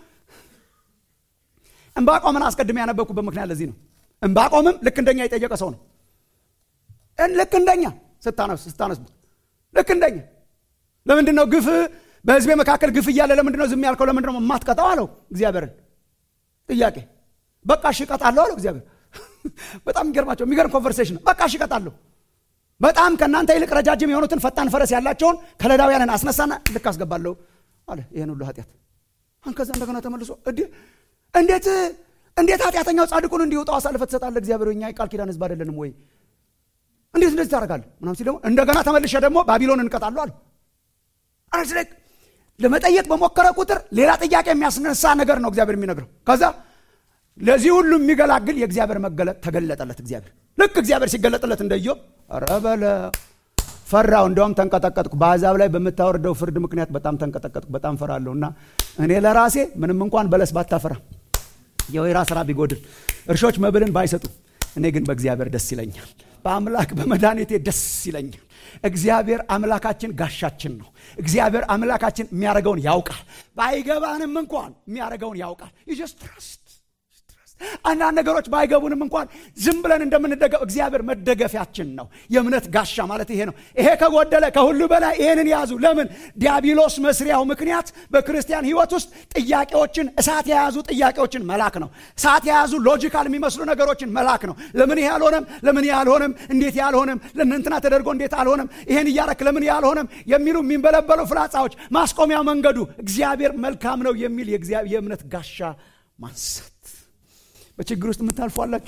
እንባቆምን አስቀድሜ ያነበብኩበት ምክንያት ለዚህ ነው እንባቆምም ልክ እንደኛ የጠየቀ ሰው ነው ልክ እንደኛ ስታነስ ስታነስቡ ልክ እንደኛ ለምንድን ነው ግፍ በህዝቤ መካከል ግፍ እያለ ለምንድን ነው ዝም ያልከው ለምንድን ነው የማትቀጣው አለው እግዚአብሔርን ጥያቄ በቃ እሺ እቀጣለሁ አለው እግዚአብሔር በጣም የሚገርማቸው የሚገርም ኮንቨርሴሽን በቃ እሺ እቀጣለሁ በጣም ከእናንተ ይልቅ ረጃጅም የሆኑትን ፈጣን ፈረስ ያላቸውን ከለዳውያንን አስነሳና ልክ አስገባለሁ አለ ይህን ሁሉ ኃጢአት ከዛ እንደገና ተመልሶ እንዴት እንዴት ኃጢአተኛው ጻድቁን እንዲወጣው አሳልፈ ትሰጣለህ እግዚአብሔር እኛ የቃል ኪዳን ህዝብ አይደለንም ወይ እንዴት እንደዚህ ታደርጋለህ ምናም ሲል ደግሞ እንደገና ተመልሸ ደግሞ ባቢሎን እንቀጣለሁ አለ አረስለክ ለመጠየቅ በሞከረ ቁጥር ሌላ ጥያቄ የሚያስነሳ ነገር ነው እግዚአብሔር የሚነግረው ከዛ ለዚህ ሁሉ የሚገላግል የእግዚአብሔር መገለጥ ተገለጠለት እግዚአብሔር ልክ እግዚአብሔር ሲገለጥለት እንደዮ ረበለ ፈራው እንደውም ተንቀጠቀጥኩ በአሕዛብ ላይ በምታወርደው ፍርድ ምክንያት በጣም ተንቀጠቀጥኩ በጣም ፈራለሁ እና እኔ ለራሴ ምንም እንኳን በለስ ባታፈራ የወይራ ስራ ቢጎድል እርሾች መብልን ባይሰጡ እኔ ግን በእግዚአብሔር ደስ ይለኛል በአምላክ በመድኃኒቴ ደስ ይለኛል እግዚአብሔር አምላካችን ጋሻችን ነው እግዚአብሔር አምላካችን የሚያደርገውን ያውቃል ባይገባንም እንኳን የሚያደርገውን ያውቃል ጀስት ትረስት አንዳንድ ነገሮች ባይገቡንም እንኳን ዝም ብለን እንደምንደገፍ እግዚአብሔር መደገፊያችን ነው። የእምነት ጋሻ ማለት ይሄ ነው። ይሄ ከጎደለ ከሁሉ በላይ ይሄንን ያዙ። ለምን ዲያብሎስ መስሪያው ምክንያት በክርስቲያን ሕይወት ውስጥ ጥያቄዎችን እሳት የያዙ ጥያቄዎችን መላክ ነው። እሳት የያዙ ሎጂካል የሚመስሉ ነገሮችን መላክ ነው። ለምን ይሄ አልሆነም? ለምን ይሄ አልሆነም? እንዴት ይሄ አልሆነም? ለእንትና ተደርጎ እንዴት አልሆነም? ይሄን እያረክ ለምን ይሄ አልሆነም? የሚሉ የሚንበለበሉ ፍላጻዎች ማስቆሚያ መንገዱ እግዚአብሔር መልካም ነው የሚል የእምነት ጋሻ ማንሳት በችግር ውስጥ የምታልፉ አላችሁ።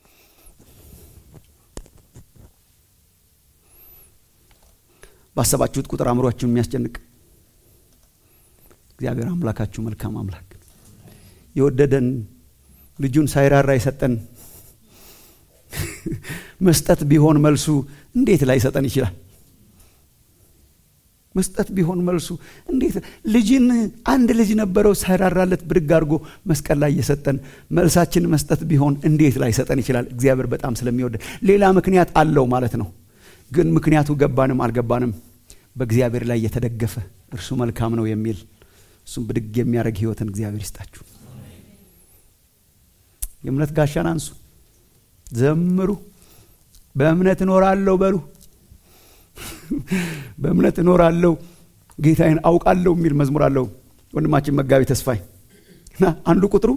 ባሰባችሁት ቁጥር አእምሯችሁን የሚያስጨንቅ እግዚአብሔር አምላካችሁ መልካም አምላክ የወደደን ልጁን ሳይራራ የሰጠን መስጠት ቢሆን መልሱ እንዴት ላይሰጠን ይችላል? መስጠት ቢሆን መልሱ እንዴት ልጅን አንድ ልጅ ነበረው ሳይራራለት ብድግ አድርጎ መስቀል ላይ እየሰጠን መልሳችን መስጠት ቢሆን እንዴት ላይሰጠን ይችላል? እግዚአብሔር በጣም ስለሚወደን ሌላ ምክንያት አለው ማለት ነው። ግን ምክንያቱ ገባንም አልገባንም በእግዚአብሔር ላይ የተደገፈ እርሱ መልካም ነው የሚል እሱም ብድግ የሚያደርግ ህይወትን እግዚአብሔር ይስጣችሁ። የእምነት ጋሻን አንሱ፣ ዘምሩ፣ በእምነት እኖራለሁ በሉ በእምነት እኖራለሁ ጌታዬን አውቃለሁ የሚል መዝሙር አለው ወንድማችን መጋቢ ተስፋይ እና አንዱ ቁጥሩ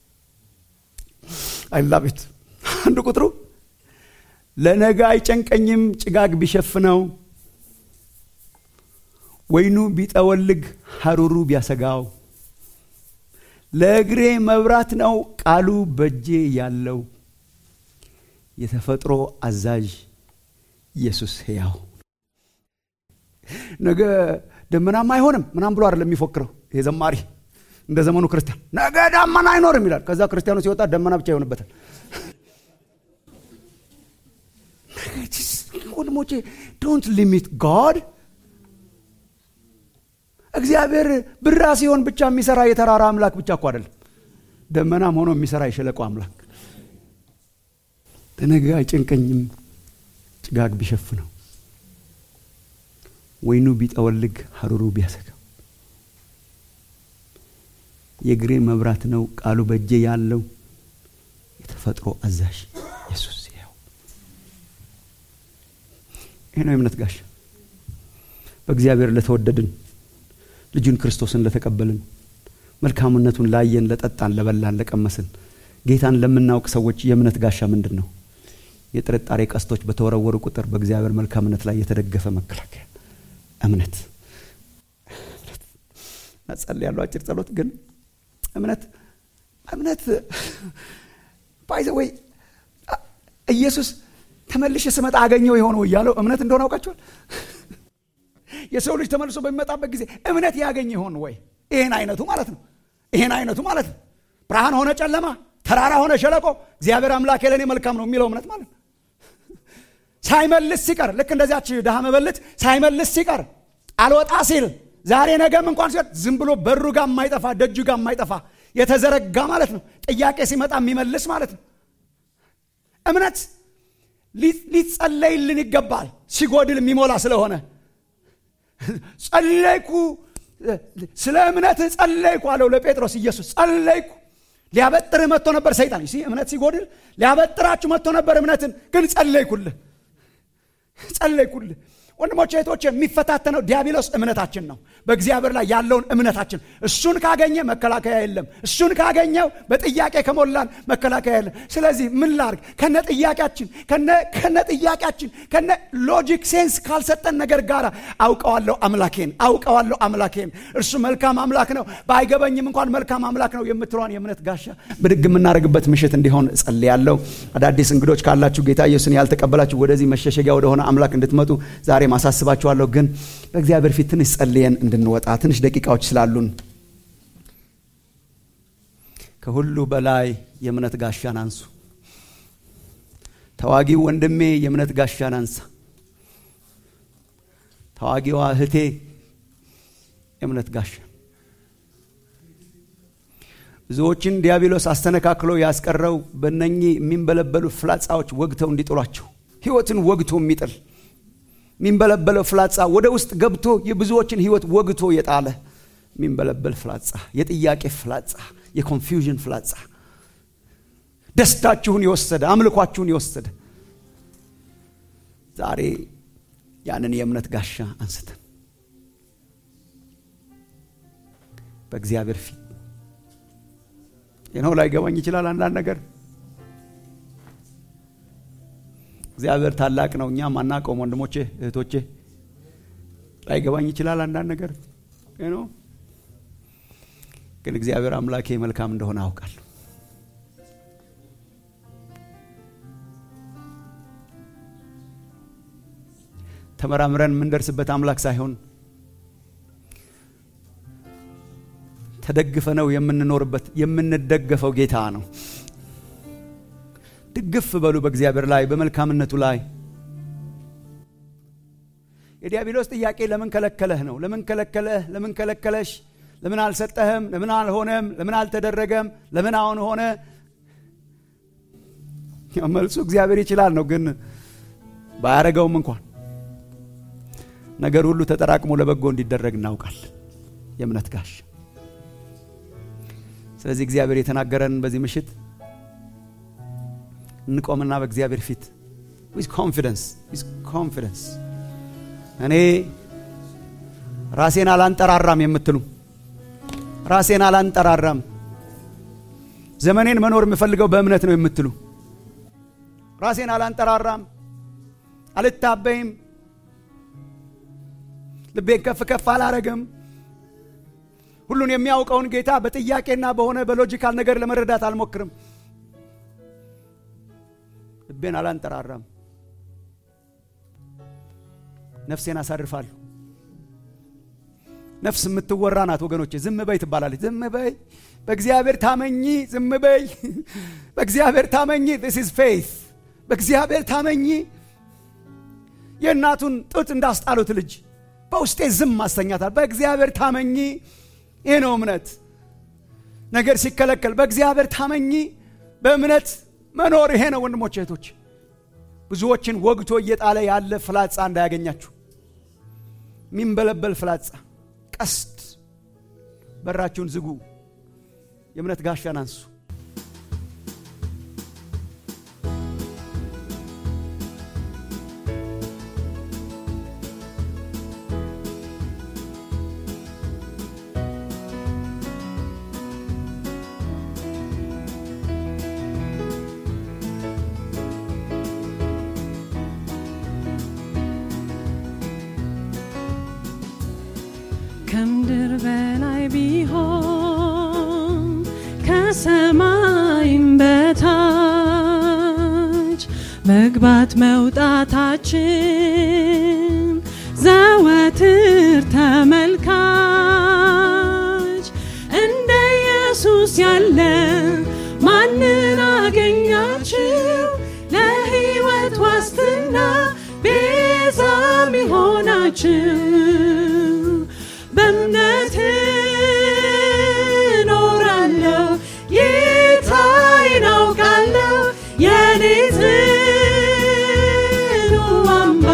አይላቤት አንዱ ቁጥሩ ለነገ አይጨንቀኝም ጭጋግ ቢሸፍነው ወይኑ ቢጠወልግ ሐሩሩ ቢያሰጋው ለእግሬ መብራት ነው ቃሉ በእጄ ያለው የተፈጥሮ አዛዥ ኢየሱስ ሕያው ነገ ደመናማ አይሆንም ምናም ብሎ አይደለም የሚፎክረው ይሄ ዘማሪ እንደ ዘመኑ ክርስቲያን ነገ ዳመና አይኖርም ይላል ከዛ ክርስቲያኑ ሲወጣ ደመና ብቻ ይሆንበታል ወንድሞቼ ዶንት ሊሚት ጋድ እግዚአብሔር ብራ ሲሆን ብቻ የሚሰራ የተራራ አምላክ ብቻ እኮ አይደለም ደመናም ሆኖ የሚሰራ የሸለቆ አምላክ ለነገ አይጨንቀኝም ጭጋግ ቢሸፍነው ወይኑ ቢጠወልግ ሐሩሩ ቢያሰጋው የእግሬ መብራት ነው ቃሉ በእጄ ያለው የተፈጥሮ አዛዥ ኢየሱስ ያው ይህ ነው የእምነት ጋሻ በእግዚአብሔር ለተወደድን ልጁን ክርስቶስን ለተቀበልን መልካምነቱን ላየን ለጠጣን ለበላን ለቀመስን ጌታን ለምናውቅ ሰዎች የእምነት ጋሻ ምንድን ነው የጥርጣሬ ቀስቶች በተወረወሩ ቁጥር በእግዚአብሔር መልካምነት ላይ የተደገፈ መከላከያ እምነት ጸል ያለው አጭር ጸሎት ግን እምነት እምነት ባይዘ ወይ ኢየሱስ ተመልሼ ስመጣ አገኘው የሆነው እያለው እምነት እንደሆነ አውቃቸዋል የሰው ልጅ ተመልሶ በሚመጣበት ጊዜ እምነት ያገኝ ይሆን ወይ ይህን አይነቱ ማለት ነው ይህን አይነቱ ማለት ነው ብርሃን ሆነ ጨለማ ተራራ ሆነ ሸለቆ እግዚአብሔር አምላክ ለእኔ መልካም ነው የሚለው እምነት ማለት ነው ሳይመልስ ሲቀር ልክ እንደዚያች ድሃ መበለት ሳይመልስ ሲቀር አልወጣ ሲል ዛሬ ነገም እንኳን ሲሆን ዝም ብሎ በሩ ጋር የማይጠፋ ደጁ ጋር የማይጠፋ የተዘረጋ ማለት ነው ጥያቄ ሲመጣ የሚመልስ ማለት ነው እምነት ሊጸለይልን ይገባል ሲጎድል የሚሞላ ስለሆነ ጸለይኩ ስለ እምነት ጸለይኩ አለው ለጴጥሮስ ኢየሱስ ጸለይኩ ሊያበጥርህ መጥቶ ነበር ሰይጣን ሲ እምነት ሲጎድል ሊያበጥራችሁ መጥቶ ነበር እምነትን ግን ጸለይኩልህ ጸለይኩልህ ወንድሞች እህቶች የሚፈታተነው ዲያብሎስ እምነታችን ነው በእግዚአብሔር ላይ ያለውን እምነታችን እሱን ካገኘ መከላከያ የለም እሱን ካገኘው በጥያቄ ከሞላን መከላከያ የለም ስለዚህ ምን ላርግ ከነ ጥያቄያችን ከነ ጥያቄያችን ከነ ሎጂክ ሴንስ ካልሰጠን ነገር ጋር አውቀዋለሁ አምላኬን አውቀዋለሁ አምላኬን እርሱ መልካም አምላክ ነው ባይገበኝም እንኳን መልካም አምላክ ነው የምትለዋን የእምነት ጋሻ ብድግ የምናደርግበት ምሽት እንዲሆን እጸልያለሁ አዳዲስ እንግዶች ካላችሁ ጌታ ኢየሱስን ያልተቀበላችሁ ወደዚህ መሸሸጊያ ወደሆነ አምላክ እንድትመጡ ዛሬ ማሳስባችኋለሁ ግን በእግዚአብሔር ፊት ትንሽ ጸልየን እንድንወጣ ትንሽ ደቂቃዎች ስላሉን ከሁሉ በላይ የእምነት ጋሻን አንሱ ተዋጊው ወንድሜ የእምነት ጋሻን አንሳ ተዋጊዋ እህቴ የእምነት ጋሻ ብዙዎችን ዲያብሎስ አስተነካክሎ ያስቀረው በእነኚህ የሚንበለበሉ ፍላጻዎች ወግተው እንዲጥሏቸው ህይወትን ወግቶ የሚጥል የሚንበለበለው ፍላጻ ወደ ውስጥ ገብቶ የብዙዎችን ህይወት ወግቶ የጣለ የሚንበለበል ፍላጻ የጥያቄ ፍላጻ የኮንፊውዥን ፍላጻ ደስታችሁን የወሰደ አምልኳችሁን የወሰደ ዛሬ ያንን የእምነት ጋሻ አንስተን በእግዚአብሔር ፊት ይነው ላይገባኝ ይችላል አንዳንድ ነገር እግዚአብሔር ታላቅ ነው እኛም አናውቀውም ወንድሞቼ እህቶቼ ላይገባኝ ይችላል አንዳንድ ነገር ነው ግን እግዚአብሔር አምላኬ መልካም እንደሆነ አውቃለሁ ተመራምረን የምንደርስበት አምላክ ሳይሆን ተደግፈ ነው የምንኖርበት የምንደገፈው ጌታ ነው ድግፍ በሉ በእግዚአብሔር ላይ በመልካምነቱ ላይ የዲያብሎስ ጥያቄ ለምን ከለከለህ ነው ለምን ከለከለህ ለምን ከለከለሽ ለምን አልሰጠህም ለምን አልሆነም ለምን አልተደረገም ለምን አሁን ሆነ መልሱ እግዚአብሔር ይችላል ነው ግን ባያረገውም እንኳን ነገር ሁሉ ተጠራቅሞ ለበጎ እንዲደረግ እናውቃለን የእምነት ጋሽ ስለዚህ እግዚአብሔር የተናገረን በዚህ ምሽት እንቆምና በእግዚአብሔር ፊት ዊዝ ኮንፊደንስ ዊዝ ኮንፊደንስ እኔ ራሴን አላንጠራራም የምትሉ ራሴን አላንጠራራም ዘመኔን መኖር የምፈልገው በእምነት ነው የምትሉ ራሴን አላንጠራራም አልታበይም ልቤን ከፍ ከፍ አላረግም ሁሉን የሚያውቀውን ጌታ በጥያቄና በሆነ በሎጂካል ነገር ለመረዳት አልሞክርም ልቤን አላንጠራራም ነፍሴን አሳርፋለሁ ነፍስ የምትወራ ናት ወገኖቼ ዝም በይ ትባላለች ዝም በይ በእግዚአብሔር ታመኚ ዝም በይ በእግዚአብሔር ታመኚ ስ ኢዝ ፌይት በእግዚአብሔር ታመኚ የእናቱን ጡት እንዳስጣሉት ልጅ በውስጤ ዝም ማስተኛታል በእግዚአብሔር ታመኚ ይህ ነው እምነት ነገር ሲከለከል በእግዚአብሔር ታመኚ በእምነት መኖር ይሄ ነው ወንድሞች እህቶች ብዙዎችን ወግቶ እየጣለ ያለ ፍላጻ እንዳያገኛችሁ የሚንበለበል ፍላጻ ቀስት በራችሁን ዝጉ የእምነት ጋሻን አንሱ ከምድር በላይ ቢሆን ከሰማይም በታች መግባት መውጣታችን ዘወትር ተመልካች እንደ ኢየሱስ ያለ ማንን አገኛችሁ ለሕይወት ዋስትና ቤዛ ሚሆናችሁ በእምነት እኖራለሁ ጌታዬን አውቃለሁ የኔ ጽኑ አምባ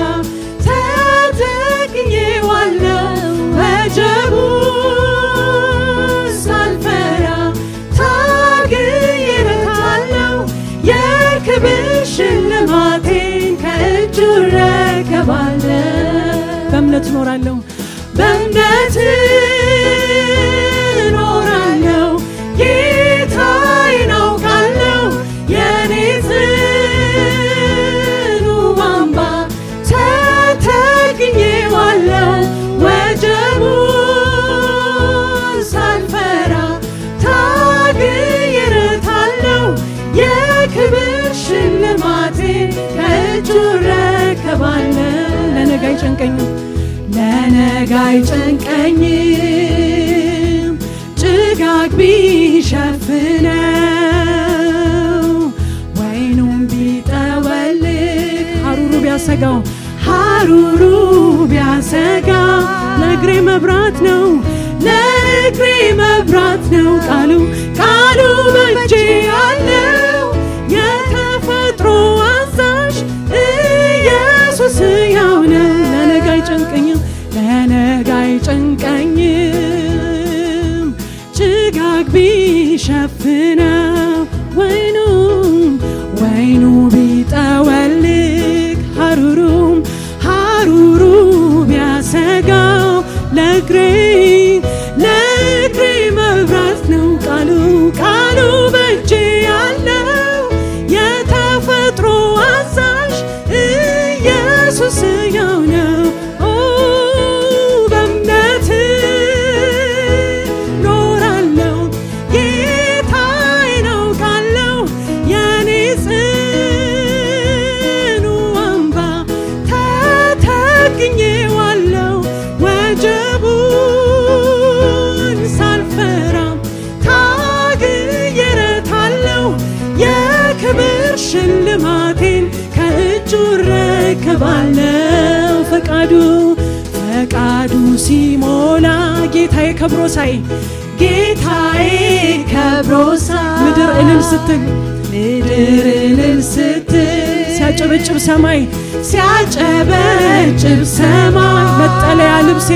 ተጠቅኜዋለሁ ወጀቡ ሳልፈራ ታግዬበታለሁ የክብር ሽልማቴን ከእጁ እረከባለሁ በእምነት እኖራለሁ በእምነት እኖራለሁ ጌታዬን አውቃለሁ የኔ ጽኑ አምባ ተጠቅኜዋለሁ ወጀቡ ሳልፈራ ታግዬበታለሁ የክብር ሽልማቴን ከእጁ እረከባለሁ ለነገ አይጨንቀኝም ለነገ አይጨንቀኝም ጭጋግ ቢሸፍነው ወይኑም ቢጠወልግ ሀሩሩ ቢያሰጋው ሀሩሩ ቢያሰጋ ለእግሬ መብራት ነው ለእግሬ መብራት ነው ቃሉ ቃሉ በእጄ ያለው የተፈጥሮ አዛዥ ኢየሱስ ያው ነው ለነገ አይጨንቀኝም ለነገ አይጨንቀኝም ጭጋግ ቢሸፍነው ወይኑም ረከባለው ፈቃዱ ፈቃዱ ሲሞላ ጌታዬ ከብሮ ሳይ ጌታዬ ከብሮ ሳይ ምድር እልል ስትል ምድር እልል ስትል ሲያጨበጭብ ሰማይ ሲያጨበጭብ ሰማይ መጠለያ ልብሴ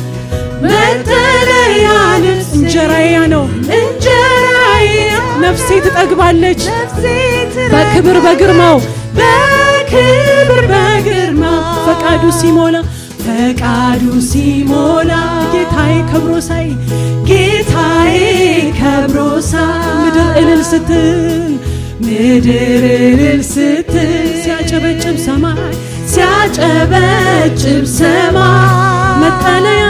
መጠለያ ልብስ እንጀራዬ ነው እንጀራዬ ነፍሴ ትጠግባለች በክብር በግርማው በክብር በግርማው ፈቃዱ ሲሞላ ፈቃዱ ሲሞላ ጌታዬ ከብሮ ሳይ ጌታዬ ከብሮ ሳይ ምድር እልል ስትል ምድር እልል ስትል ሲያጨበጭብ ሰማይ ሲያጨበጭብ ሰማይ መጠለያ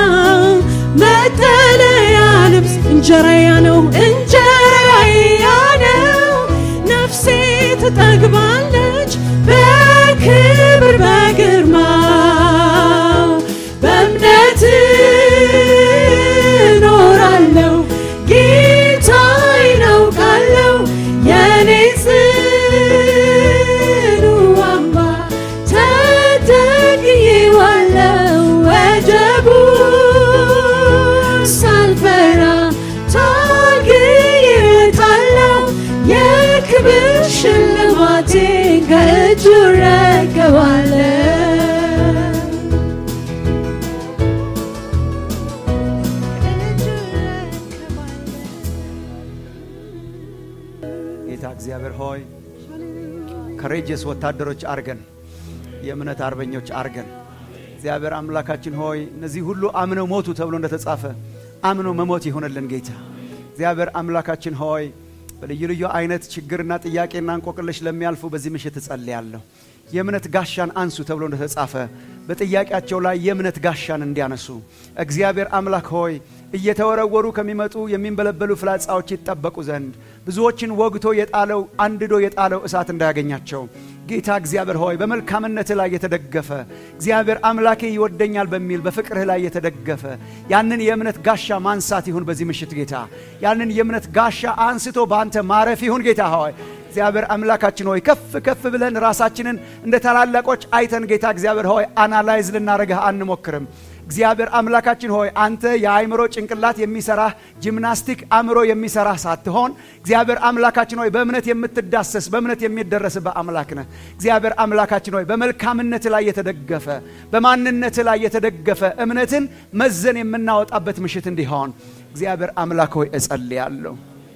መጠለያ ልብስ እንጀራያ ነው እንጀራያ ነው ነፍሴ ትጠግባለች በክብር በግርማው በእምነት እኖራለሁ ጌታዬ ነው ቃለው የኔ ጽኑ አምባ ተጠግዬዋለሁ ወጀቡ ሳልፈራ ታግዬ እወጣለሁ የክብር ሽልማቴን ከእጁ እረከባለሁ ጌታ እግዚአብሔር ሆይ ከሬጀስ ወታደሮች አርገን የእምነት አርበኞች አርገን እግዚአብሔር አምላካችን ሆይ እነዚህ ሁሉ አምነው ሞቱ ተብሎ እንደተጻፈ አምነው መሞት ይሆንልን ጌታ እግዚአብሔር አምላካችን ሆይ በልዩ ልዩ አይነት ችግርና ጥያቄና እንቆቅልሽ ለሚያልፉ በዚህ ምሽት እጸልያለሁ የእምነት ጋሻን አንሱ ተብሎ እንደተጻፈ በጥያቄያቸው ላይ የእምነት ጋሻን እንዲያነሱ እግዚአብሔር አምላክ ሆይ እየተወረወሩ ከሚመጡ የሚንበለበሉ ፍላጻዎች ይጠበቁ ዘንድ ብዙዎችን ወግቶ የጣለው አንድዶ የጣለው እሳት እንዳያገኛቸው ጌታ እግዚአብሔር ሆይ በመልካምነትህ ላይ የተደገፈ እግዚአብሔር አምላኬ ይወደኛል በሚል በፍቅርህ ላይ የተደገፈ ያንን የእምነት ጋሻ ማንሳት ይሁን በዚህ ምሽት ጌታ ያንን የእምነት ጋሻ አንስቶ በአንተ ማረፍ ይሁን ጌታ ሆይ እግዚአብሔር አምላካችን ሆይ ከፍ ከፍ ብለን ራሳችንን እንደ ታላላቆች አይተን ጌታ እግዚአብሔር ሆይ አናላይዝ ልናደርግህ አንሞክርም እግዚአብሔር አምላካችን ሆይ አንተ የአእምሮ ጭንቅላት የሚሰራህ ጂምናስቲክ አእምሮ የሚሰራህ ሳትሆን እግዚአብሔር አምላካችን ሆይ በእምነት የምትዳሰስ በእምነት የሚደረስበት አምላክ ነህ እግዚአብሔር አምላካችን ሆይ በመልካምነት ላይ የተደገፈ በማንነት ላይ የተደገፈ እምነትን መዘን የምናወጣበት ምሽት እንዲሆን እግዚአብሔር አምላክ ሆይ እጸልያለሁ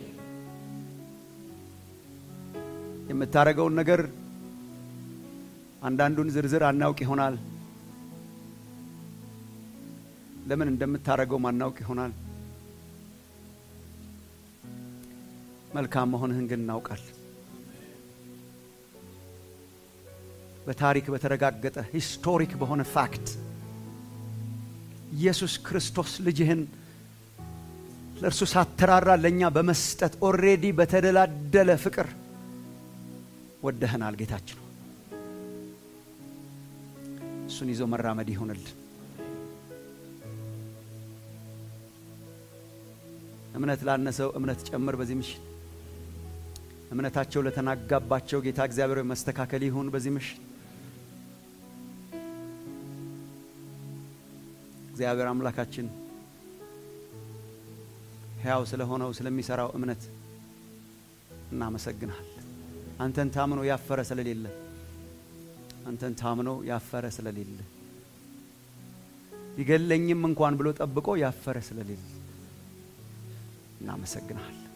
የምታደርገውን ነገር አንዳንዱን ዝርዝር አናውቅ ይሆናል ለምን እንደምታደርገው ማናውቅ ይሆናል መልካም መሆንህን ግን እናውቃል በታሪክ በተረጋገጠ ሂስቶሪክ በሆነ ፋክት ኢየሱስ ክርስቶስ ልጅህን ለእርሱ ሳተራራ ለእኛ በመስጠት ኦሬዲ በተደላደለ ፍቅር ወደህናል ጌታችን እሱን ይዞ መራመድ ይሆንልን እምነት ላነሰው እምነት ጨምር በዚህ ምሽት እምነታቸው ለተናጋባቸው ጌታ እግዚአብሔር ሆይ መስተካከል ይሁን በዚህ ምሽት እግዚአብሔር አምላካችን ሕያው ስለሆነው ስለሚሰራው እምነት እናመሰግናል አንተን ታምኖ ያፈረ ስለሌለ አንተን ታምኖ ያፈረ ስለሌለ ቢገለኝም እንኳን ብሎ ጠብቆ ያፈረ ስለሌለ እናመሰግናል